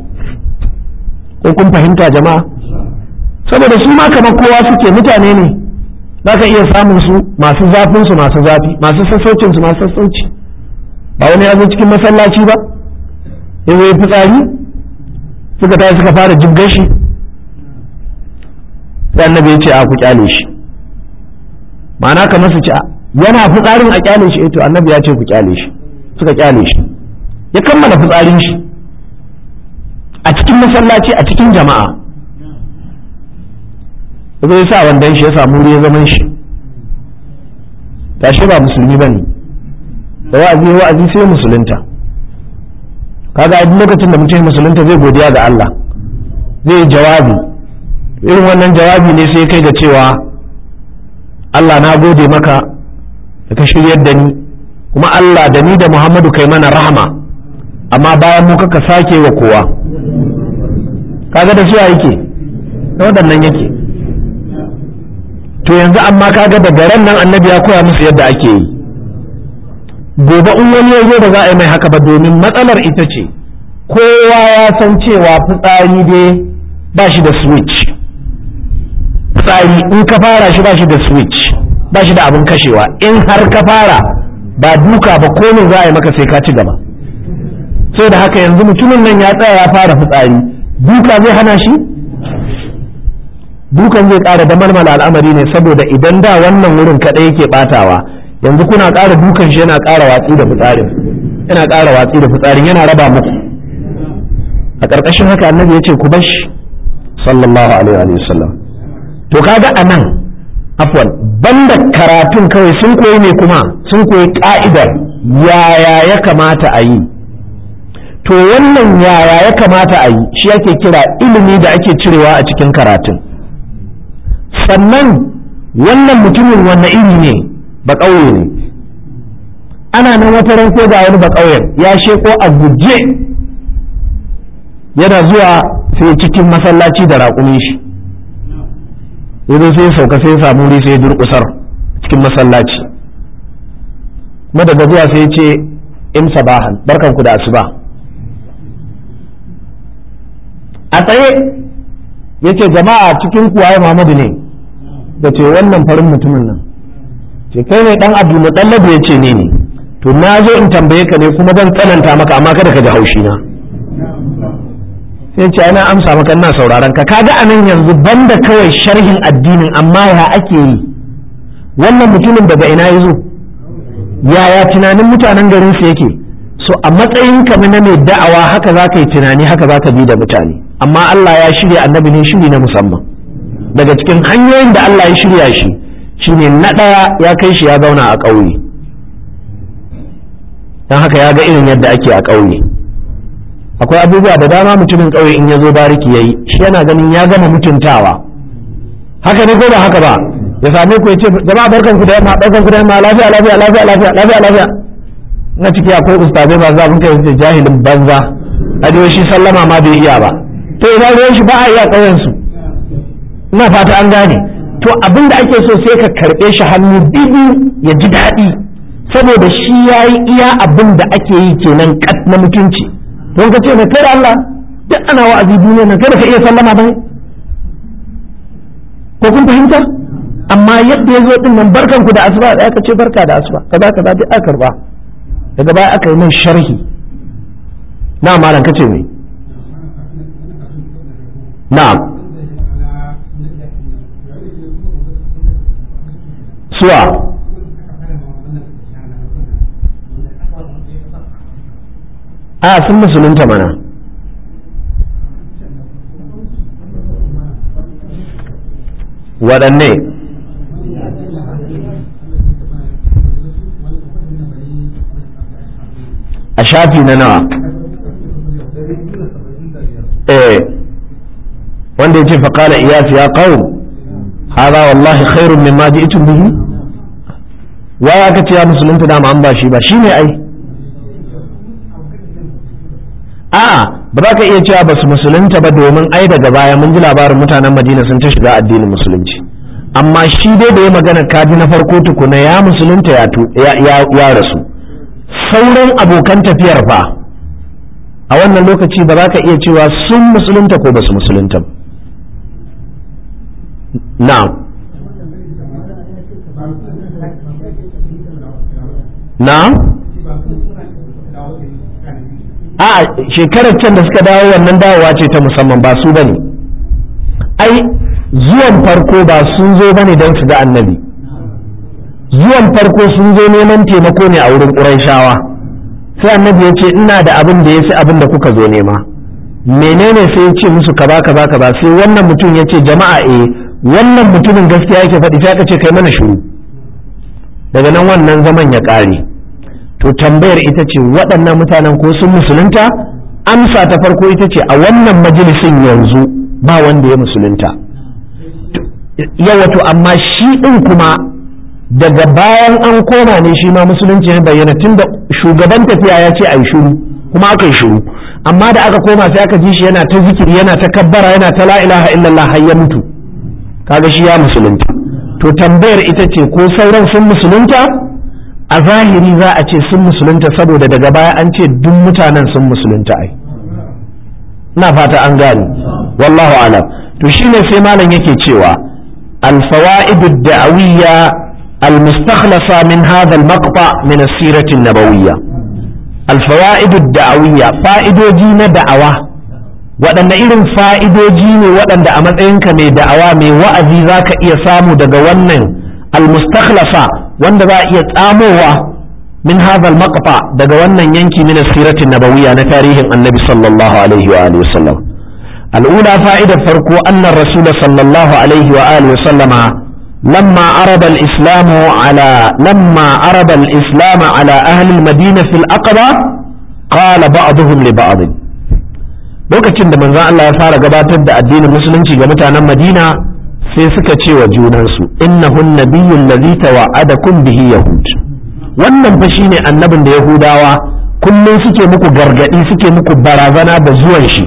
ko kun fahimta jama'a saboda su ma kamar kowa suke mutane ne za ka iya samun su masu zafin su masu zafi masu sassaucin su masu sassauci ba wani ya zo cikin masallaci ba ya zo fitsari suka tashi suka fara jibgar shi sai annabi ya ce a ku kyale shi ma'ana kamar su ce yana fitsarin a kyale shi to annabi ya ce ku kyale shi suka kyale shi ya kammala fitsarin shi a cikin masallaci a cikin jama'a zai sa wandan shi ya samu wuri ya zaman shi tashi ba musulmi bane da wa'azi wa'azi sai musulunta kaga a lokacin da mutum musulunta zai godiya ga Allah zai yi jawabi irin wannan jawabi ne sai kai ga cewa Allah na gode maka da ka shiryar da ni kuma Allah da ni da Muhammadu kai mana rahama amma bayan mu kaka sake wa kowa kaga da suwa yake da waɗannan yake to yanzu amma kaga daga ran nan annabi ya koya musu yadda ake yi gobe in wani ya zo da za a yi mai haka ba domin matsalar ita ce kowa ya san cewa fitsari dai ba shi da switch fitsari in ka fara shi ba shi da switch ba shi da abin kashewa in har ka fara ba duka ba komai za a yi maka sai ka ci gaba sai da haka yanzu mutumin nan ya tsaya ya fara fitsari duka zai hana shi dukan zai ƙara da malmala al'amari ne saboda idan da wannan wurin kaɗai yake ɓatawa yanzu kuna ƙara dukan shi yana ƙara watsi da fitsarin yana ƙara watsi da fitsarin yana raba muku a ƙarƙashin haka annabi ya ce ku bar shi sallallahu alaihi wa sallam to kaga anan afwan banda karatun kawai sun koyi ne kuma sun koyi ka'idar yaya ya kamata a yi to wannan yaya ya kamata a yi shi ake kira ilimi da ake cirewa a cikin karatun sannan wannan mutumin wanne iri ne ba ƙauye ne ana nan wata ran ko ga wani ba ƙauyen ya sheko a guje yana zuwa sai cikin masallaci da raƙumin shi yanzu sai sauka sai samu wuri sai durƙusar cikin masallaci kuma daga zuwa sai ce in sabahan barkanku da asuba a tsaye ya ce jama'a cikin kuwaye Muhammadu ne da ce wannan farin mutumin nan ce kai ne dan abu mutallabu ya ce ne ne to na zo in tambaye ka ne kuma zan tsananta maka amma kada ka ji haushi na sai ce ana amsa maka ina sauraron ka kaga anan yanzu banda kawai sharhin addinin amma ya ake yi wannan mutumin daga ina ya zo yaya tunanin mutanen garin su yake so a matsayin ka na mai da'awa haka za ka yi tunani haka za ka bi da mutane amma Allah ya shirya annabi ne shiri na musamman daga cikin hanyoyin da Allah ya shirya shi shine na ɗaya ya kai shi ya zauna a ƙauye don haka ya ga irin yadda ake a ƙauye akwai abubuwa da dama mutumin ƙauye in ya zo bariki ya yi shi yana ganin ya gama mutuntawa haka ne ko ba haka ba ya same ku ya ce jama'a barkan ku da yamma barkan ku da yamma lafiya lafiya lafiya lafiya lafiya lafiya na ciki akwai ustazai masu zafin kai su jahilin banza a shi sallama ma bai iya ba to ina ruwan shi ba a iya ƙauyen su ina fata an gane to abin da ake so sai ka karɓe shi hannu biyu ya ji daɗi saboda shi ya yi iya abin da ake yi kenan kat na mutunci don ka ce na kai da Allah duk ana wa'azi duniya nan kada ka iya sallama ba ko kun fahimta amma yadda ya zo din nan barkan ku da asuba da aka ce barka da asuba kaza kaza duk aka karba daga baya aka yi min sharhi na malam kace me na'am suwa a sun musulunta mana waɗanne a shafi na nawa eh wanda ya ce faƙala iyas ya ƙaun هذا والله خير مما جئتم به waya aka ce ya musulunta dama an ba shi ba shi ne ai a'a ba za ka iya cewa ba su musulunta ba domin ai daga baya mun ji labarin mutanen madina sun ta shiga addinin musulunci amma shi dai da ya magana kaji na farko tukuna ya musulunta ya rasu sauran abokan tafiyar fa a wannan lokaci ba za ka iya cewa sun musulunta ko ba su musulunta ba na'am na'am a shekarar can da suka dawo wannan dawowa ce ta musamman ba su bane ai zuwan farko ba sun zo bane don su ga annabi zuwan farko sun zo neman taimako ne a wurin ƙurayshawa sai annabi ya ce ina da abin da ya fi abin da kuka zo nema menene sai ya ce musu kaza kaza kaza sai wannan mutum ya ce jama'a eh wannan mutumin gaskiya yake faɗi sai aka ce kai mana shiru daga nan wannan zaman ya ƙare to tambayar ita ce waɗannan mutanen ko sun musulunta amsa ta farko ita ce a wannan majalisin yanzu ba wanda ya musulunta yawato amma shi ɗin kuma daga bayan an koma ne shi ma musulunci ya bayyana tun da shugaban tafiya ya ce a yi shuru kuma aka yi shuru amma da aka koma sai aka ji shi yana ta zikiri yana ta kabbara yana ta la ilaha illallah har ya mutu kaga shi ya musulunta to tambayar ita ce ko sauran sun musulunta a zahiri za a ce sun musulunta saboda daga baya an ce duk mutanen sun musulunta ai ina fata an gane wallahu alam to shine sai malam yake cewa الفوائد الدعوية المستخلصة من هذا المقطع من السيرة النبوية الفوائد الدعوية فائدوجي دعوة waɗanne irin fa'idoji ne waɗanda a matsayinka mai da'awa mai wa'azi za ka iya samu daga wannan al-mustakhlafa wanda za a iya tsamowa min hadha al-maqta daga wannan yanki min siratin nabawiyya na tarihin annabi sallallahu alaihi wa alihi wasallam al-ula fa'idar farko anna rasul sallallahu alaihi wa alihi wasallama لما عرض الإسلام على لما عرض الإسلام على أهل المدينة في الأقبة قال بعضهم لبعض lokacin da manzon Allah ya fara gabatar da addinin musulunci ga mutanen Madina sai suka ce wa junansu innahun nabiyyun ladhi tawa'adakum bihi yahud wannan fa shine annabin da yahudawa kullum suke muku gargadi suke muku barazana da zuwan shi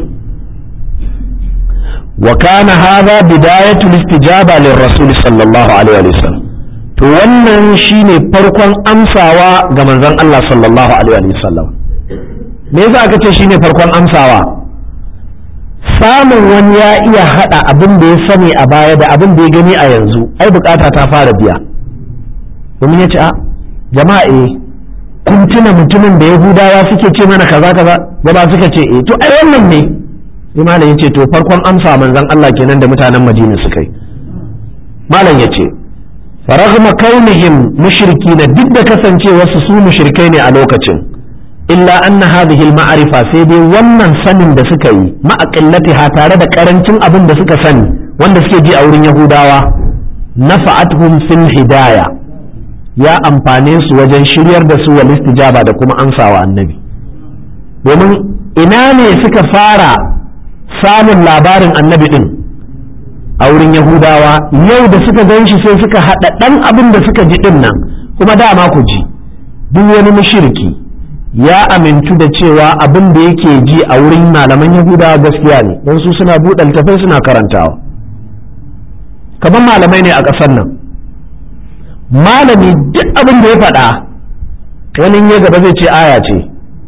wa kana hadha bidayatul istijaba lirrasul sallallahu alaihi wa sallam to wannan shine farkon amsawa ga manzon Allah sallallahu alaihi wa sallam me yasa aka ce shine farkon amsawa samun wani ya iya hada abin da ya sani a baya da abin da ya gani a yanzu ai bukata ta fara biya domin ya ce a jama'a eh kun tuna mutumin da yahudawa suke ce mana kaza kaza gaba suka ce eh to ai wannan ne sai malam ya ce to farkon amsa manzon Allah kenan da mutanen Madina suka yi malam ya ce faragma kaunihim mushrikina duk da kasancewarsu su mushrikai ne a lokacin illa anna hadhihi al-ma'rifa sai dai wannan sanin da suka yi ma'aqillatiha tare da karancin abin da suka sani wanda suke ji a wurin yahudawa nafa'atuhum fil hidaya ya amfane su wajen shiryar da su wal istijaba da kuma amsawa annabi domin ina ne suka fara samun labarin annabi din a wurin yahudawa yau da suka gan shi sai suka haɗa ɗan abin da suka ji ɗin nan kuma dama ku ji duk wani mushriki ya amintu da cewa abin da yake ji a wurin malaman yahudawa gaskiya ne don su suna buɗe littafai suna karantawa kamar malamai ne a ƙasar nan malami duk abin da ya faɗa wani ya gaba zai ce aya ce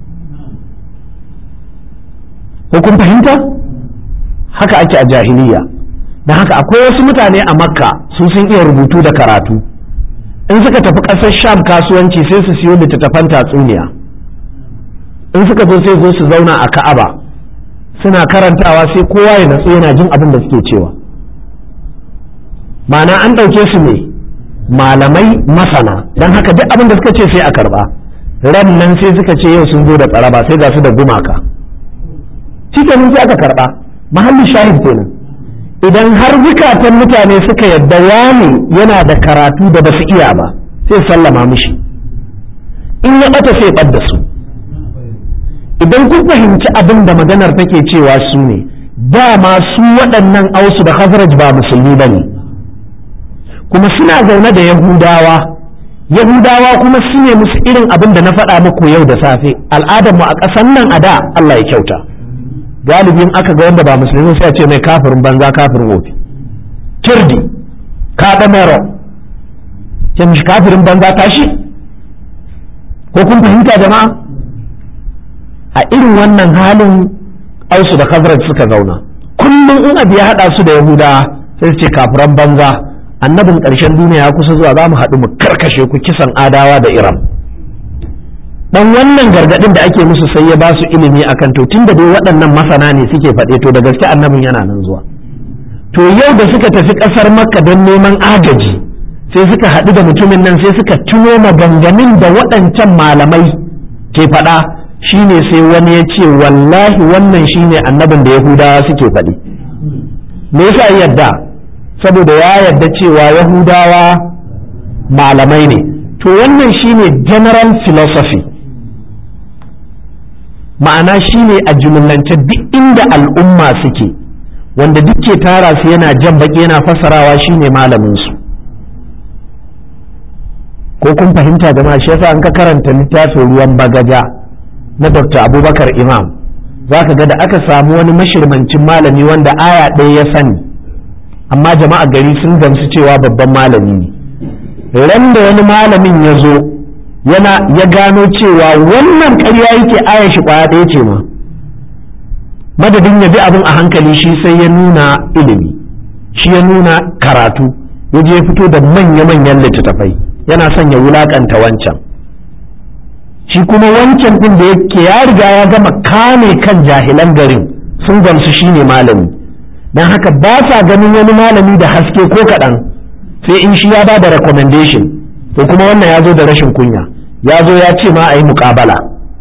ko kun fahimta haka ake a jahiliya don haka akwai wasu mutane a makka su sun iya rubutu da karatu in suka tafi ƙasar sham kasuwanci sai su siyo littattafan tatsuniya in suka zo sai zo su zauna a ka'aba suna karantawa sai kowa ya natsu yana jin abin da suke cewa ma'ana an ɗauke su ne malamai masana don haka duk abin da suka ce sai a karba ran nan sai suka ce yau sun zo da tsaraba sai ga su da gumaka cikin sai aka karba mahallin shahid kenan idan har zukatan mutane suka yadda wani yana da karatu da basu iya ba sai sallama mishi in ya bata sai ɓadda su idan kun fahimci abin da maganar take cewa su ne dama su waɗannan ausu da khazraj ba musulmi ba ne kuma suna zaune da yahudawa yahudawa kuma su ne musu irin abin da na faɗa muku yau da safe al'adarmu a ƙasan nan a da Allah ya kyauta galibin aka ga wanda ba musulmi sai a ce mai kafirin banza kafirin wofi kirdi kaɗa mero ce mishi kafirin banza tashi ko kun fahimta jama'a a irin wannan halin ausu da khazraj suka zauna kullum in abu ya haɗa su da yahudawa sai su ce kafiran banza annabin ƙarshen duniya ya kusa zuwa za mu haɗu mu karkashe ku kisan adawa da iran dan wannan gargaɗin da ake musu sai ya ba su ilimi akan to tunda dai waɗannan masana ne suke faɗe to da gaske annabin yana nan zuwa to yau da suka tafi ƙasar makka don neman agaji sai suka haɗu da mutumin nan sai suka tuno maganganun da waɗancan malamai ke faɗa shine sai wani ya ce wallahi wannan shine annabin da yahudawa suke faɗi me yasa yadda saboda ya yarda cewa yahudawa malamai ne to wannan shine general philosophy ma'ana shine a jumlance duk inda al'umma suke wanda duk ke tara su yana jan baki yana fassarawa shine malamin su ko kun fahimta jama'a shi yasa an ka karanta littafin ruwan bagaja na dr abubakar imam za ka ga da aka samu wani mashirmancin malami wanda aya ɗaya ya sani amma jama'a gari sun gamsu cewa babban malami ne ran da wani malamin ya zo yana ya gano cewa wannan ƙarya yake aya shi kwaya ɗaya ce ma madadin ya bi abin a hankali shi sai ya nuna ilimi shi ya nuna karatu ya je fito da manya-manyan littattafai yana son ya wulakanta wancan shi kuma wancan ɗin da yake ya riga ya gama kame kan jahilan garin sun gamsu shine malami don haka ba sa ganin wani malami da haske ko kaɗan sai in shi ya ba da recommendation to kuma wannan ya zo da rashin kunya ya zo ya ce ma a yi muƙabala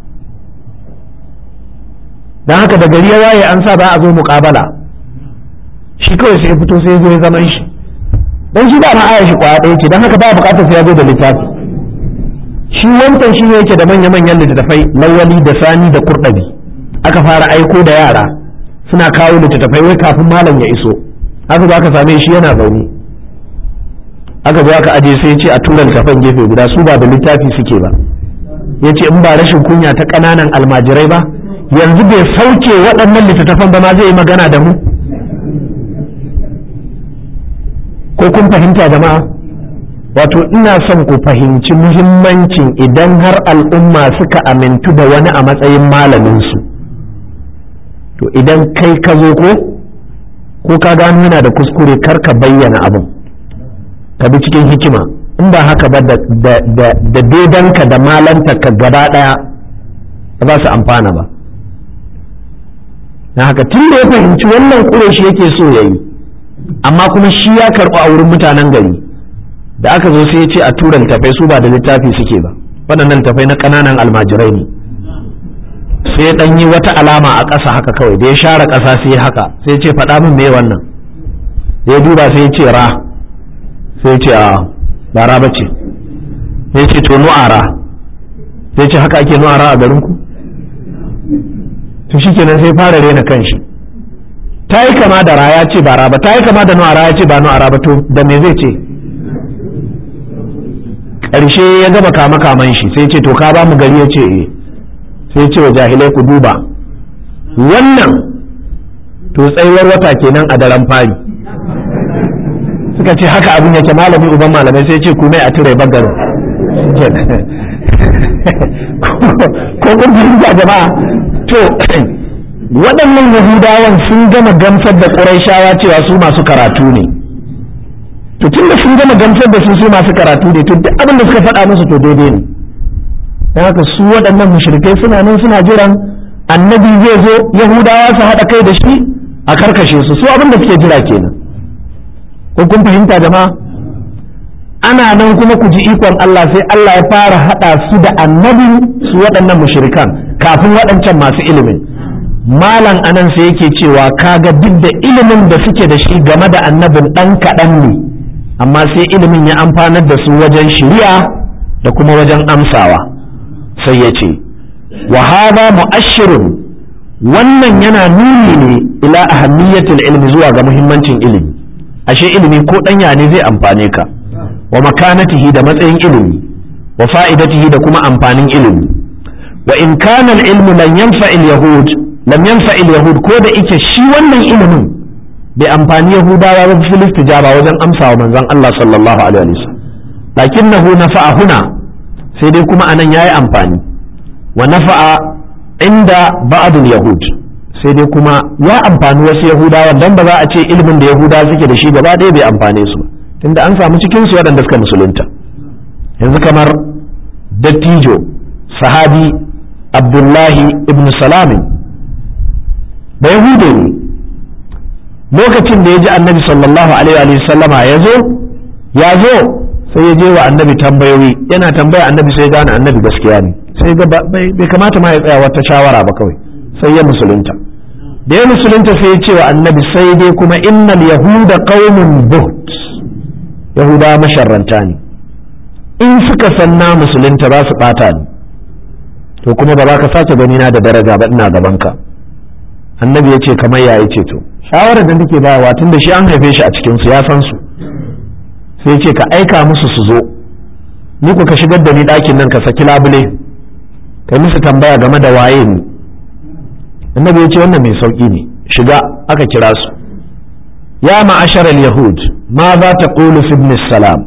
don haka da gari ya waye an sa ba a zo muƙabala shi kawai sai ya fito sai ya zo ya zaman shi don shi ba ma aya shi kwaya ɗaya ce don haka ba buƙatar sai ya zo da littafi shi wancan shi ne yake da manya-manyan littattafai lawali da sani da kurɗabi aka fara aiko da yara suna kawo littattafai wai kafin malam ya iso haka za ka same shi yana zaune aka zo aka aje sai ce a tura littattafan gefe guda su ba da littafi suke ba ya ce in ba rashin kunya ta ƙananan almajirai ba yanzu bai sauke waɗannan littattafan ba ma zai yi magana da mu ko kun fahimta jama'a wato ina son ku fahimci muhimmancin idan har al'umma suka amintu da wani a matsayin malaminsu to idan kai ka zo ko ko ka gano yana da kuskure kar ka bayyana abin ka bi cikin hikima in ba haka ba da daidanka da malanta ka gaba ɗaya ba za su amfana ba na haka tun da ya fahimci wannan kure shi yake so ya yi amma kuma shi ya karɓi a wurin mutanen gari da aka zo sai ya ce a tura littafai su ba da littafi suke ba waɗannan littafai na ƙananan almajirai ne sai ɗan yi wata alama a ƙasa haka kawai da ya share ƙasa sai ya haka sai ya ce faɗa min me wannan da ya duba sai ya ce ra sai ya ce a ba ra ba ce sai ya ce to nu'ara sai ya ce haka ake nu'ara a garinku to shikenan sai fara rena kanshi ta yi kama da ra ya ce ba ra ba ta yi kama da nu'ara ya ce ba nu'ara ba to da me zai ce ƙarshe ya gaba kama kaman shi sai ce to ka ba mu gari ya ce eh sai ce wa jahilai ku duba wannan to tsayuwar wata kenan a daren fari suka ce haka abin yake malami uban malamai sai ce ku mai a ture bagarin ko kun fahimta jama'a to waɗannan yahudawan sun gama gamsar da ƙurayshawa cewa su masu karatu ne to tun da sun gama gamsar da su su masu karatu ne to duk abin da suka faɗa musu to daidai ne don haka su waɗannan mushrikai suna nan suna jiran annabi zai zo yahudawa su haɗa kai da shi a karkashe su su abin da suke jira kenan ko kun fahimta jama'a ana nan kuma ku ji ikon Allah sai Allah ya fara haɗa su da annabi su waɗannan mushrikan kafin waɗancan masu ilimin malam anan sai yake cewa kaga duk da ilimin da suke da shi game da annabin ɗan kaɗan ne amma sai ilimin ya amfanar da su wajen shiriya da kuma wajen amsawa sai ya ce wa hada mu'ashirun wannan yana nuni ne ila ahammiyatul ilmi zuwa ga muhimmancin ilimi ashe ilimi ko ɗanya ne zai amfane ka wa makanatihi da matsayin ilimi wa fa'idatihi da kuma amfanin ilimi wa in kana al-ilmu lan yanfa al-yahud lam yanfa al-yahud ko da ike shi wannan ilimin bai amfani yahudawa ba fil istijaba wajen amsawa manzon Allah sallallahu alaihi wasallam lakinnahu nafa'a huna sai dai kuma anan yayi amfani wa nafa'a inda ba'd al-yahud sai dai kuma ya amfani wasu yahudawa dan ba za a ce ilimin da yahudawa suke da shi gaba ɗaya bai amfane su tunda an samu cikin su waɗanda suka musulunta yanzu kamar dattijo sahabi abdullahi ibn salamin da yahudu ne lokacin da ya ji annabi sallallahu alaihi wa sallama ya zo ya zo sai ya je wa annabi tambayoyi yana tambaya annabi sai gane annabi gaskiya ne sai ga bai kamata ma ya tsaya wata shawara ba kawai sai ya musulunta da ya musulunta sai ya ce wa annabi sai dai kuma innal yahuda qaumun buht yahuda masharranta ne in suka san na musulunta za su bata ni to kuma ba za ka sake gani na da daraja ba ina gaban ka annabi ya ce kamar ya ce to shawarar da nake bayarwa tun da shi an haife shi a cikin su ya san su sai ce ka aika musu su zo ni ku ka shigar da ni ɗakin nan ka saki labule kai musu tambaya game da waye ni annabi ya ce wannan mai sauƙi ne shiga aka kira su ya ma'ashar al-yahud ma za ta ƙulu fi ibn salam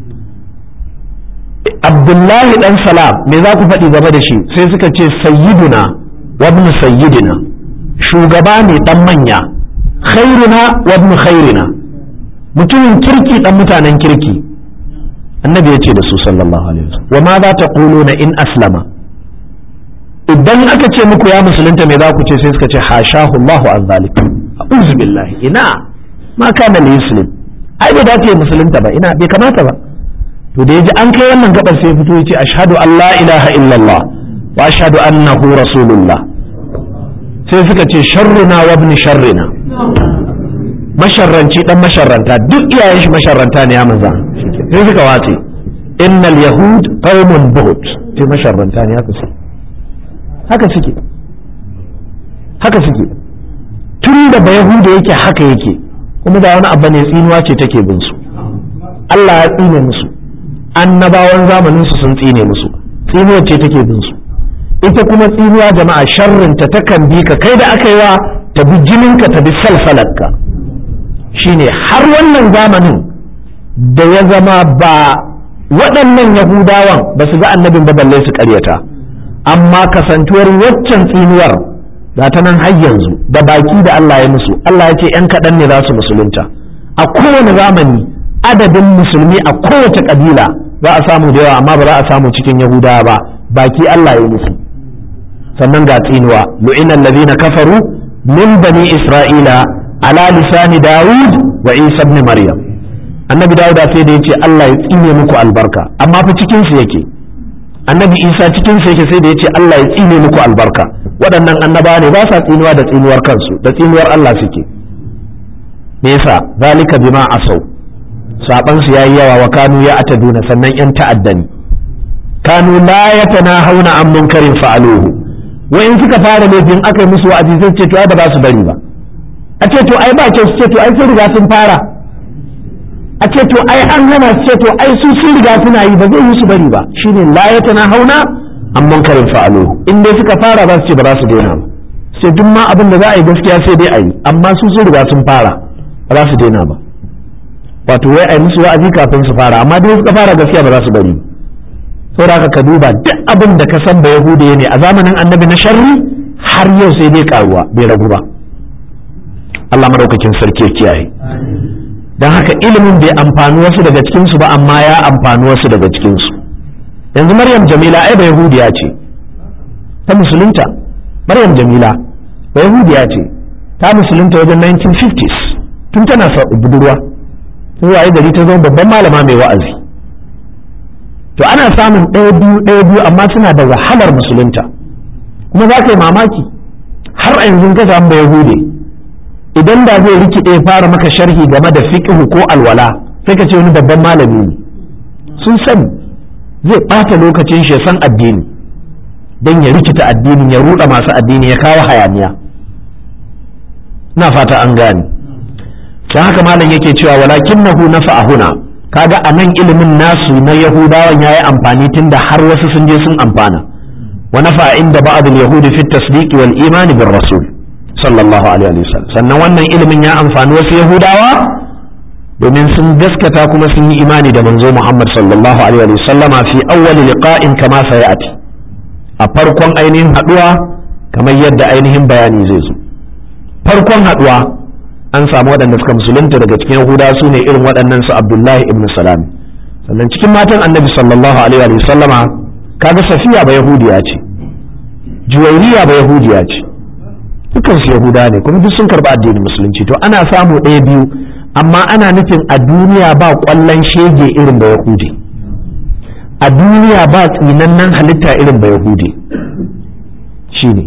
abdullahi dan salam me za ku faɗi game da shi sai suka ce sayyiduna wa ibn sayyidina shugaba ne dan manya khairuna wa ibn khairina mutumin kirki dan mutanen kirki annabi ya ce da su sallallahu alaihi wasallam wa ma za ta ƙuluna in aslama idan aka ce muku ya musulunta me za ku ce sai suka ce hashahu Allahu an zalik a'udhu billahi ina ma kana li muslim ai bai dace musulunta ba ina bai kamata ba to da yaji an kai wannan gabar sai fito yace ashhadu an la ilaha illallah wa ashhadu annahu rasulullah sai suka ce sharruna wa ibn sharrina masharranci dan masharranta duk iyayen shi masharranta ne ya maza sai suka watse innal yahud qaumun buhut sai masharranta ne haka suke haka suke haka suke tun da ba yahuda yake haka yake kuma da wani abu ne tsinuwa ce take bin su Allah ya tsine musu annabawan zamanin su sun tsine musu tsinuwa ce take bin su ita kuma tsinuwa jama'a sharrin ta takan bi ka kai da aka yi wa ta bi jininka ta bi salsalarka shine har wannan zamanin da ya zama ba waɗannan yahudawan ba su ga annabin ba balle su ƙaryata amma kasantuwar waccan tsinuwar ga ta nan har yanzu da baki da Allah ya musu Allah ya ce ‘yan kaɗan ne za su musulunta a kowane zamani adadin musulmi a kowace ƙabila za a samu da yawa amma ba za a samu cikin yahudawa ba baki Allah ya musu sannan ga tsinuwa lu'inan ladina kafaru min bani isra'ila ala lisani dawud wa isa ibn maryam annabi dawud sai da yace Allah ya tsine muku albarka amma fa cikin su yake annabi isa cikin su yake sai da yace Allah ya tsine muku albarka waɗannan annabawa ne ba sa tsinuwa da tsinuwar kansu da tsinuwar Allah suke me yasa zalika bima asau saban su yayi yawa wa kanu ya ataduna sannan yan ta'addani kanu la yatanahawna an munkarin fa'aluhu wa in suka fara laifin aka yi musu wa'azi zai ce to ai ba za su bari ba a ce to ai ba ce su ce to ai sun riga sun fara a ce to ai an hana su ce to ai su sun riga suna yi ba zai yi su bari ba shine la yatanahawna an munkarin fa'aluhu in dai suka fara za su ce ba za su daina ba sai duk ma abin da za a yi gaskiya sai dai a yi amma su sun riga sun fara ba za su daina ba wato wai a yi musu wa'azi kafin su fara amma dai suka fara gaskiya ba za su bari saboda haka ka duba duk abin da ka san ba yahudiya ne a zamanin annabi na sharri har yau sai dai karuwa bai ragu ba Allah madaukakin sarki ya kiyaye don haka ilimin bai amfani wasu daga cikinsu ba amma ya amfani wasu daga cikinsu yanzu maryam jamila ai ba yahudiya ce ta musulunta maryam jamila ba yahudiya ce ta musulunta wajen 1950s tun tana budurwa sun waye gari ta zama babban malama mai wa'azi to ana samun ɗaya biyu ɗaya biyu amma suna da wahalar musulunta kuma za ka yi mamaki har a yanzu ka samu ba yahude idan da zai rikide fara maka sharhi game da fiqhu ko alwala sai ka ce wani babban malami ne sun sani zai ɓata lokacin shi san addini don ya rikita addinin ya ruɗa masu addini ya kawo hayaniya na fata an gane don haka malam yake cewa walakinnahu nafa'ahuna kaga a nan ilimin nasu na yahudawan yayi amfani tunda har wasu sun je sun amfana wa nafa inda ba'd al-yahudi fi at-tasdiq wal iman bir rasul sallallahu alaihi wasallam sannan wannan ilimin ya amfani wasu yahudawa domin sun gaskata kuma sun yi imani da manzo Muhammad sallallahu alaihi wasallama fi awwal liqa'in kama sayati a farkon ainihin haduwa kamar yadda ainihin bayani zai zo farkon haduwa an samu waɗanda suka musulunta daga cikin yahuda su ne irin waɗannan su abdullahi ibn salam sannan cikin matan annabi sallallahu alaihi wa sallama kaga safiya ba yahudiya ce juwairiya ba yahudiya ce dukkan su yahuda ne kuma duk sun karɓi addinin musulunci to ana samu ɗaya biyu amma ana nufin a duniya ba ƙwallon shege irin ba yahudi a duniya ba tsinannen halitta irin ba yahudi shine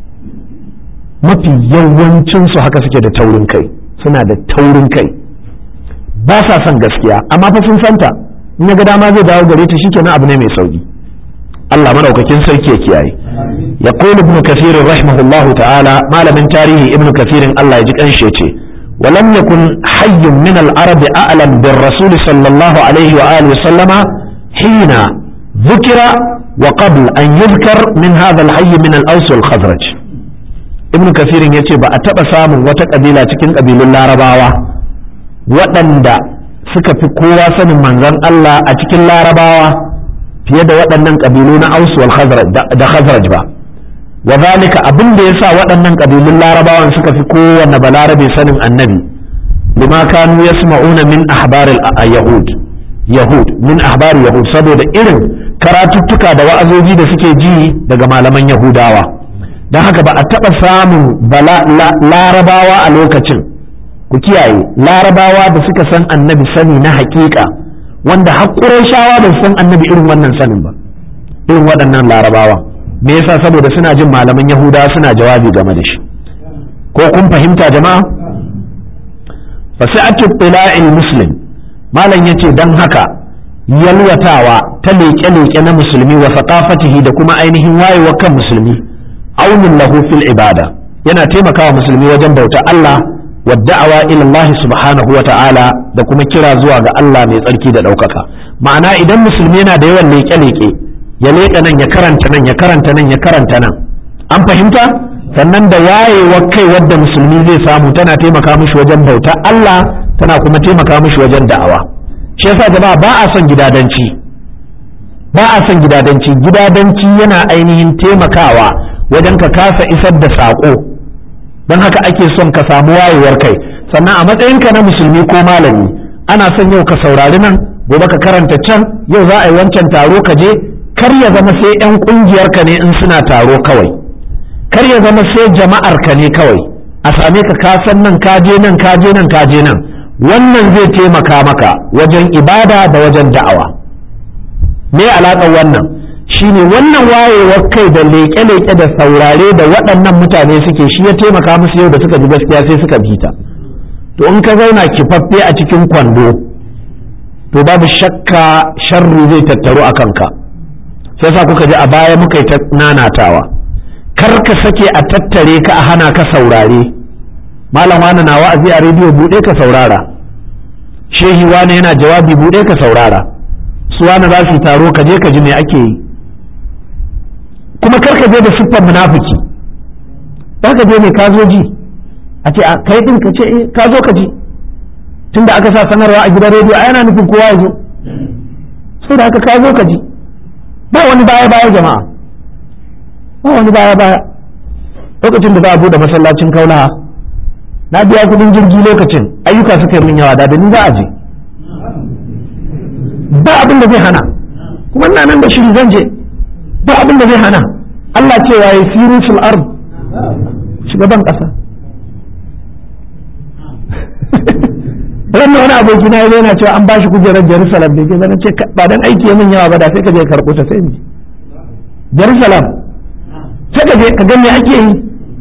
mafi yawancinsu haka suke da taurin kai suna da taurin kai ba sa son gaskiya amma fa sun santa in ya ga dama zai dawo gare ta shikenan abu ne mai sauki Allah madaukakin sarki ya kiyaye ya qulu ibn kathir rahimahullahu ta'ala malamin tarihi ibn kathir Allah ya ji kanshi yace ولم يكن حي من العرب أعلم بالرسول صلى الله عليه وآله وسلم حين ذكر وقبل أن يذكر من هذا الحي من الأوس والخزرج ibn kafirin ya ce ba a taɓa samun wata ƙabila cikin ƙabilun larabawa waɗanda suka fi kowa sanin manzon Allah a cikin larabawa fiye da waɗannan ƙabilu na aus wal da khazraj ba wa zalika abin da yasa waɗannan ƙabilun larabawan suka fi kowanne balarabe sanin annabi lima kanu yasma'una min ahbaril yahud yahud min ahbar yahud saboda irin karatuttuka da wa'azoji da suke ji daga malaman yahudawa don haka ba a taɓa samun larabawa a lokacin ku kiyaye larabawa da suka san annabi sani na haƙiƙa wanda haƙurai shawa ba su san annabi irin wannan sanin ba irin waɗannan larabawa me yasa saboda suna jin malaman yahuda suna jawabi game da shi ko kun fahimta jama'a fasi'atu tila'il muslim malam yace dan haka yalwatawa ta leƙe-leƙe na musulmi wa faqafatihi da kuma ainihin wayewa kan musulmi aunin lahu fil ibada yana taimakawa musulmi wajen bauta Allah wa da'awa ila Allah subhanahu wa ta'ala da kuma kira zuwa ga Allah mai tsarki da ɗaukaka ma'ana idan musulmi yana da yawan leƙe-leƙe ya leƙa nan ya karanta nan ya karanta nan ya karanta nan an fahimta sannan da wayewar kai wadda musulmi zai samu tana taimaka mishi wajen bauta Allah tana kuma taimaka mishi wajen da'awa shi yasa jama'a ba a son gidadanci ba a son gidadanci gidadanci yana ainihin taimakawa wajen ka kasa isar da saƙo don haka ake son ka samu wayewar kai sannan a matsayinka na musulmi ko malami ana son yau ka saurari nan gobe ka karanta can yau za a yi wancan taro ka je kar ya zama sai 'yan ƙungiyarka ne in suna taro kawai kar ya zama sai jama'ar ka ne kawai a same ka kasan nan ka je nan ka je nan ka je nan wannan zai taimaka maka wajen ibada da wajen da'awa me alaƙar wannan shine wannan wayewar kai da leƙe-leƙe da saurare da waɗannan mutane suke shi ya taimaka musu yau da suka ji gaskiya sai suka bi ta to in ka zauna kifaffe a cikin kwando to babu shakka sharri zai tattaru a kanka sai sa kuka ji a baya muka yi ta nanatawa kar ka sake a tattare ka a hana ka saurare malam wani na wa'azi a rediyo buɗe ka saurara shehi wani yana jawabi buɗe ka saurara su wani za su taro ka je ka ji me ake yi kuma kar ka je da siffar munafiki za ka je ne ka zo ji a ce a kai din ka ce eh ka zo ka ji tunda aka sa sanarwa a gidan rediyo a yana nufin kowa ya zo sai da haka ka zo ka ji ba wani baya baya jama'a ba wani baya baya lokacin da za a bude masallacin kaulaha na biya kudin jirgi lokacin ayyuka suka yi min yawa da ni za a je ba abin da zai hana kuma ina nan da shiri zan je ba abin da zai hana Allah cewa ya siru fil ard shugaban kasa ranar wani aboki na yana cewa an bashi kujerar Jerusalem da ke zana ce ba dan aiki ya min yawa ba da sai ka je karɓo ta sai ni Jerusalem sai ka je ka ga me ake yi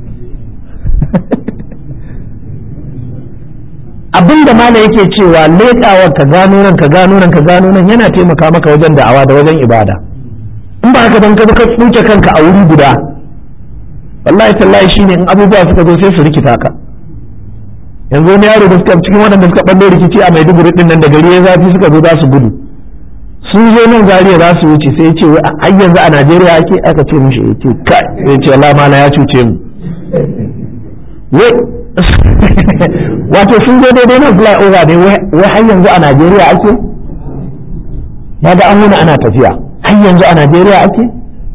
abin da mala yake cewa leƙawa ka gano nan ka gano nan ka gano nan yana taimaka maka wajen da'awa da wajen ibada in ba haka ban ka ka tsuke kanka a wuri guda wallahi tallahi shine in abubuwa suka zo sai su rikita ka yanzu wani yaro da suka cikin waɗanda suka ɓallo rikici a maiduguri ɗin nan da gari ya zafi suka zo za su gudu sun zo nan zariya za su wuce sai ya ce har yanzu a najeriya ake aka ce mishi ya ce kai ya ce Allah mala ya cuce mu wato sun zo daidai nan fly over ne wai har yanzu a najeriya ake ya ga an wuni ana tafiya har yanzu a najeriya ake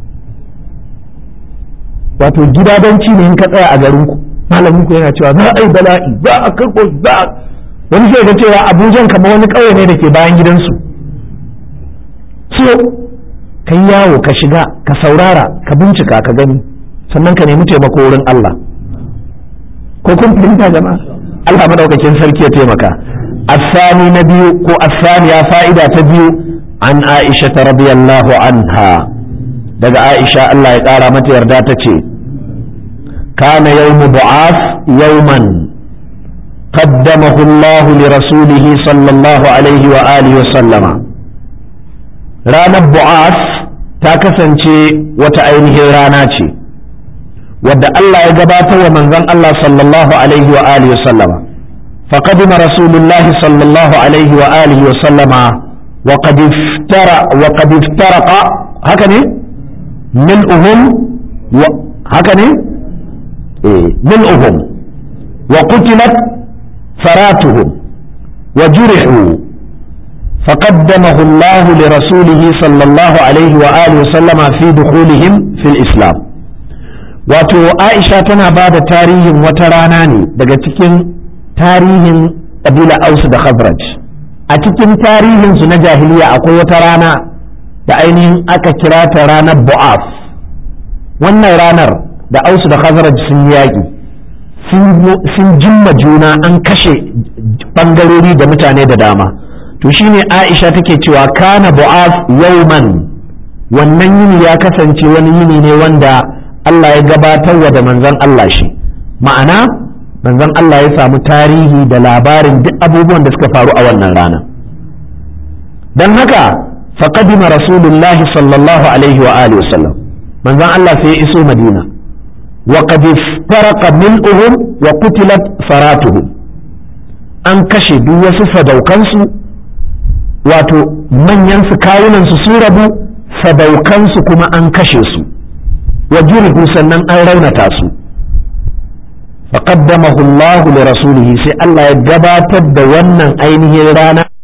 wato gidadanci ne in ka tsaya a garinku malamin ku yana cewa za a yi bala'i za a karko za a wani sai ga cewa abujan kamar wani ƙauye ne da ke bayan gidansu so ka yi yawo ka shiga ka saurara ka bincika ka gani sannan ka nemi taimako wurin Allah ko kun fahimta jama'a Allah madaukakin sarki ya taimaka asani na biyu ko asaniya fa'ida ta biyu an Aisha radiyallahu anha daga Aisha Allah ya ƙara mata yarda ta ce كان يوم بعاث يوما قدمه الله لرسوله صلى الله عليه وآله وسلم رانا بعاث تاكسنشي وتأينه راناتي ودى الله يقبات ومن الله صلى الله عليه وآله وسلم فقدم رسول الله صلى الله عليه وآله وسلم وقد افترق وقد افترق هكذا ملؤهم هكذا ملؤهم وقتلت فراتهم وجرحوا فقدمه الله لرسوله صلى الله عليه وآله وسلم في دخولهم في الإسلام wato aisha tana ba da tarihin wata rana ne daga cikin tarihin ƙabila ausu da khazraj a cikin tarihinsu na jahiliya akwai wata rana da ainihin aka kira ta ranar bu'af wannan ranar da ausu da khazraj sun yaƙi sun jimma juna an kashe ɓangarori da mutane da dama to shine aisha take cewa kana bu'af yauman wannan yini ya kasance wani yini ne wanda Allah ya gabatar wa da manzon Allah shi ma'ana manzon Allah ya samu tarihi da labarin duk abubuwan da suka faru a wannan rana don haka faqadima rasulullahi sallallahu alaihi wa alihi wasallam manzon Allah sai ya iso madina wa qad farqa mil'uhum wa qutilat faratuhum an kashe duk wasu sadaukansu wato manyan su kawunan su sun rabu sadaukansu kuma an kashe su wa jurihu sannan an raunata su faqaddamahu Allah li rasulihi sai Allah ya gabatar da wannan ainihin rana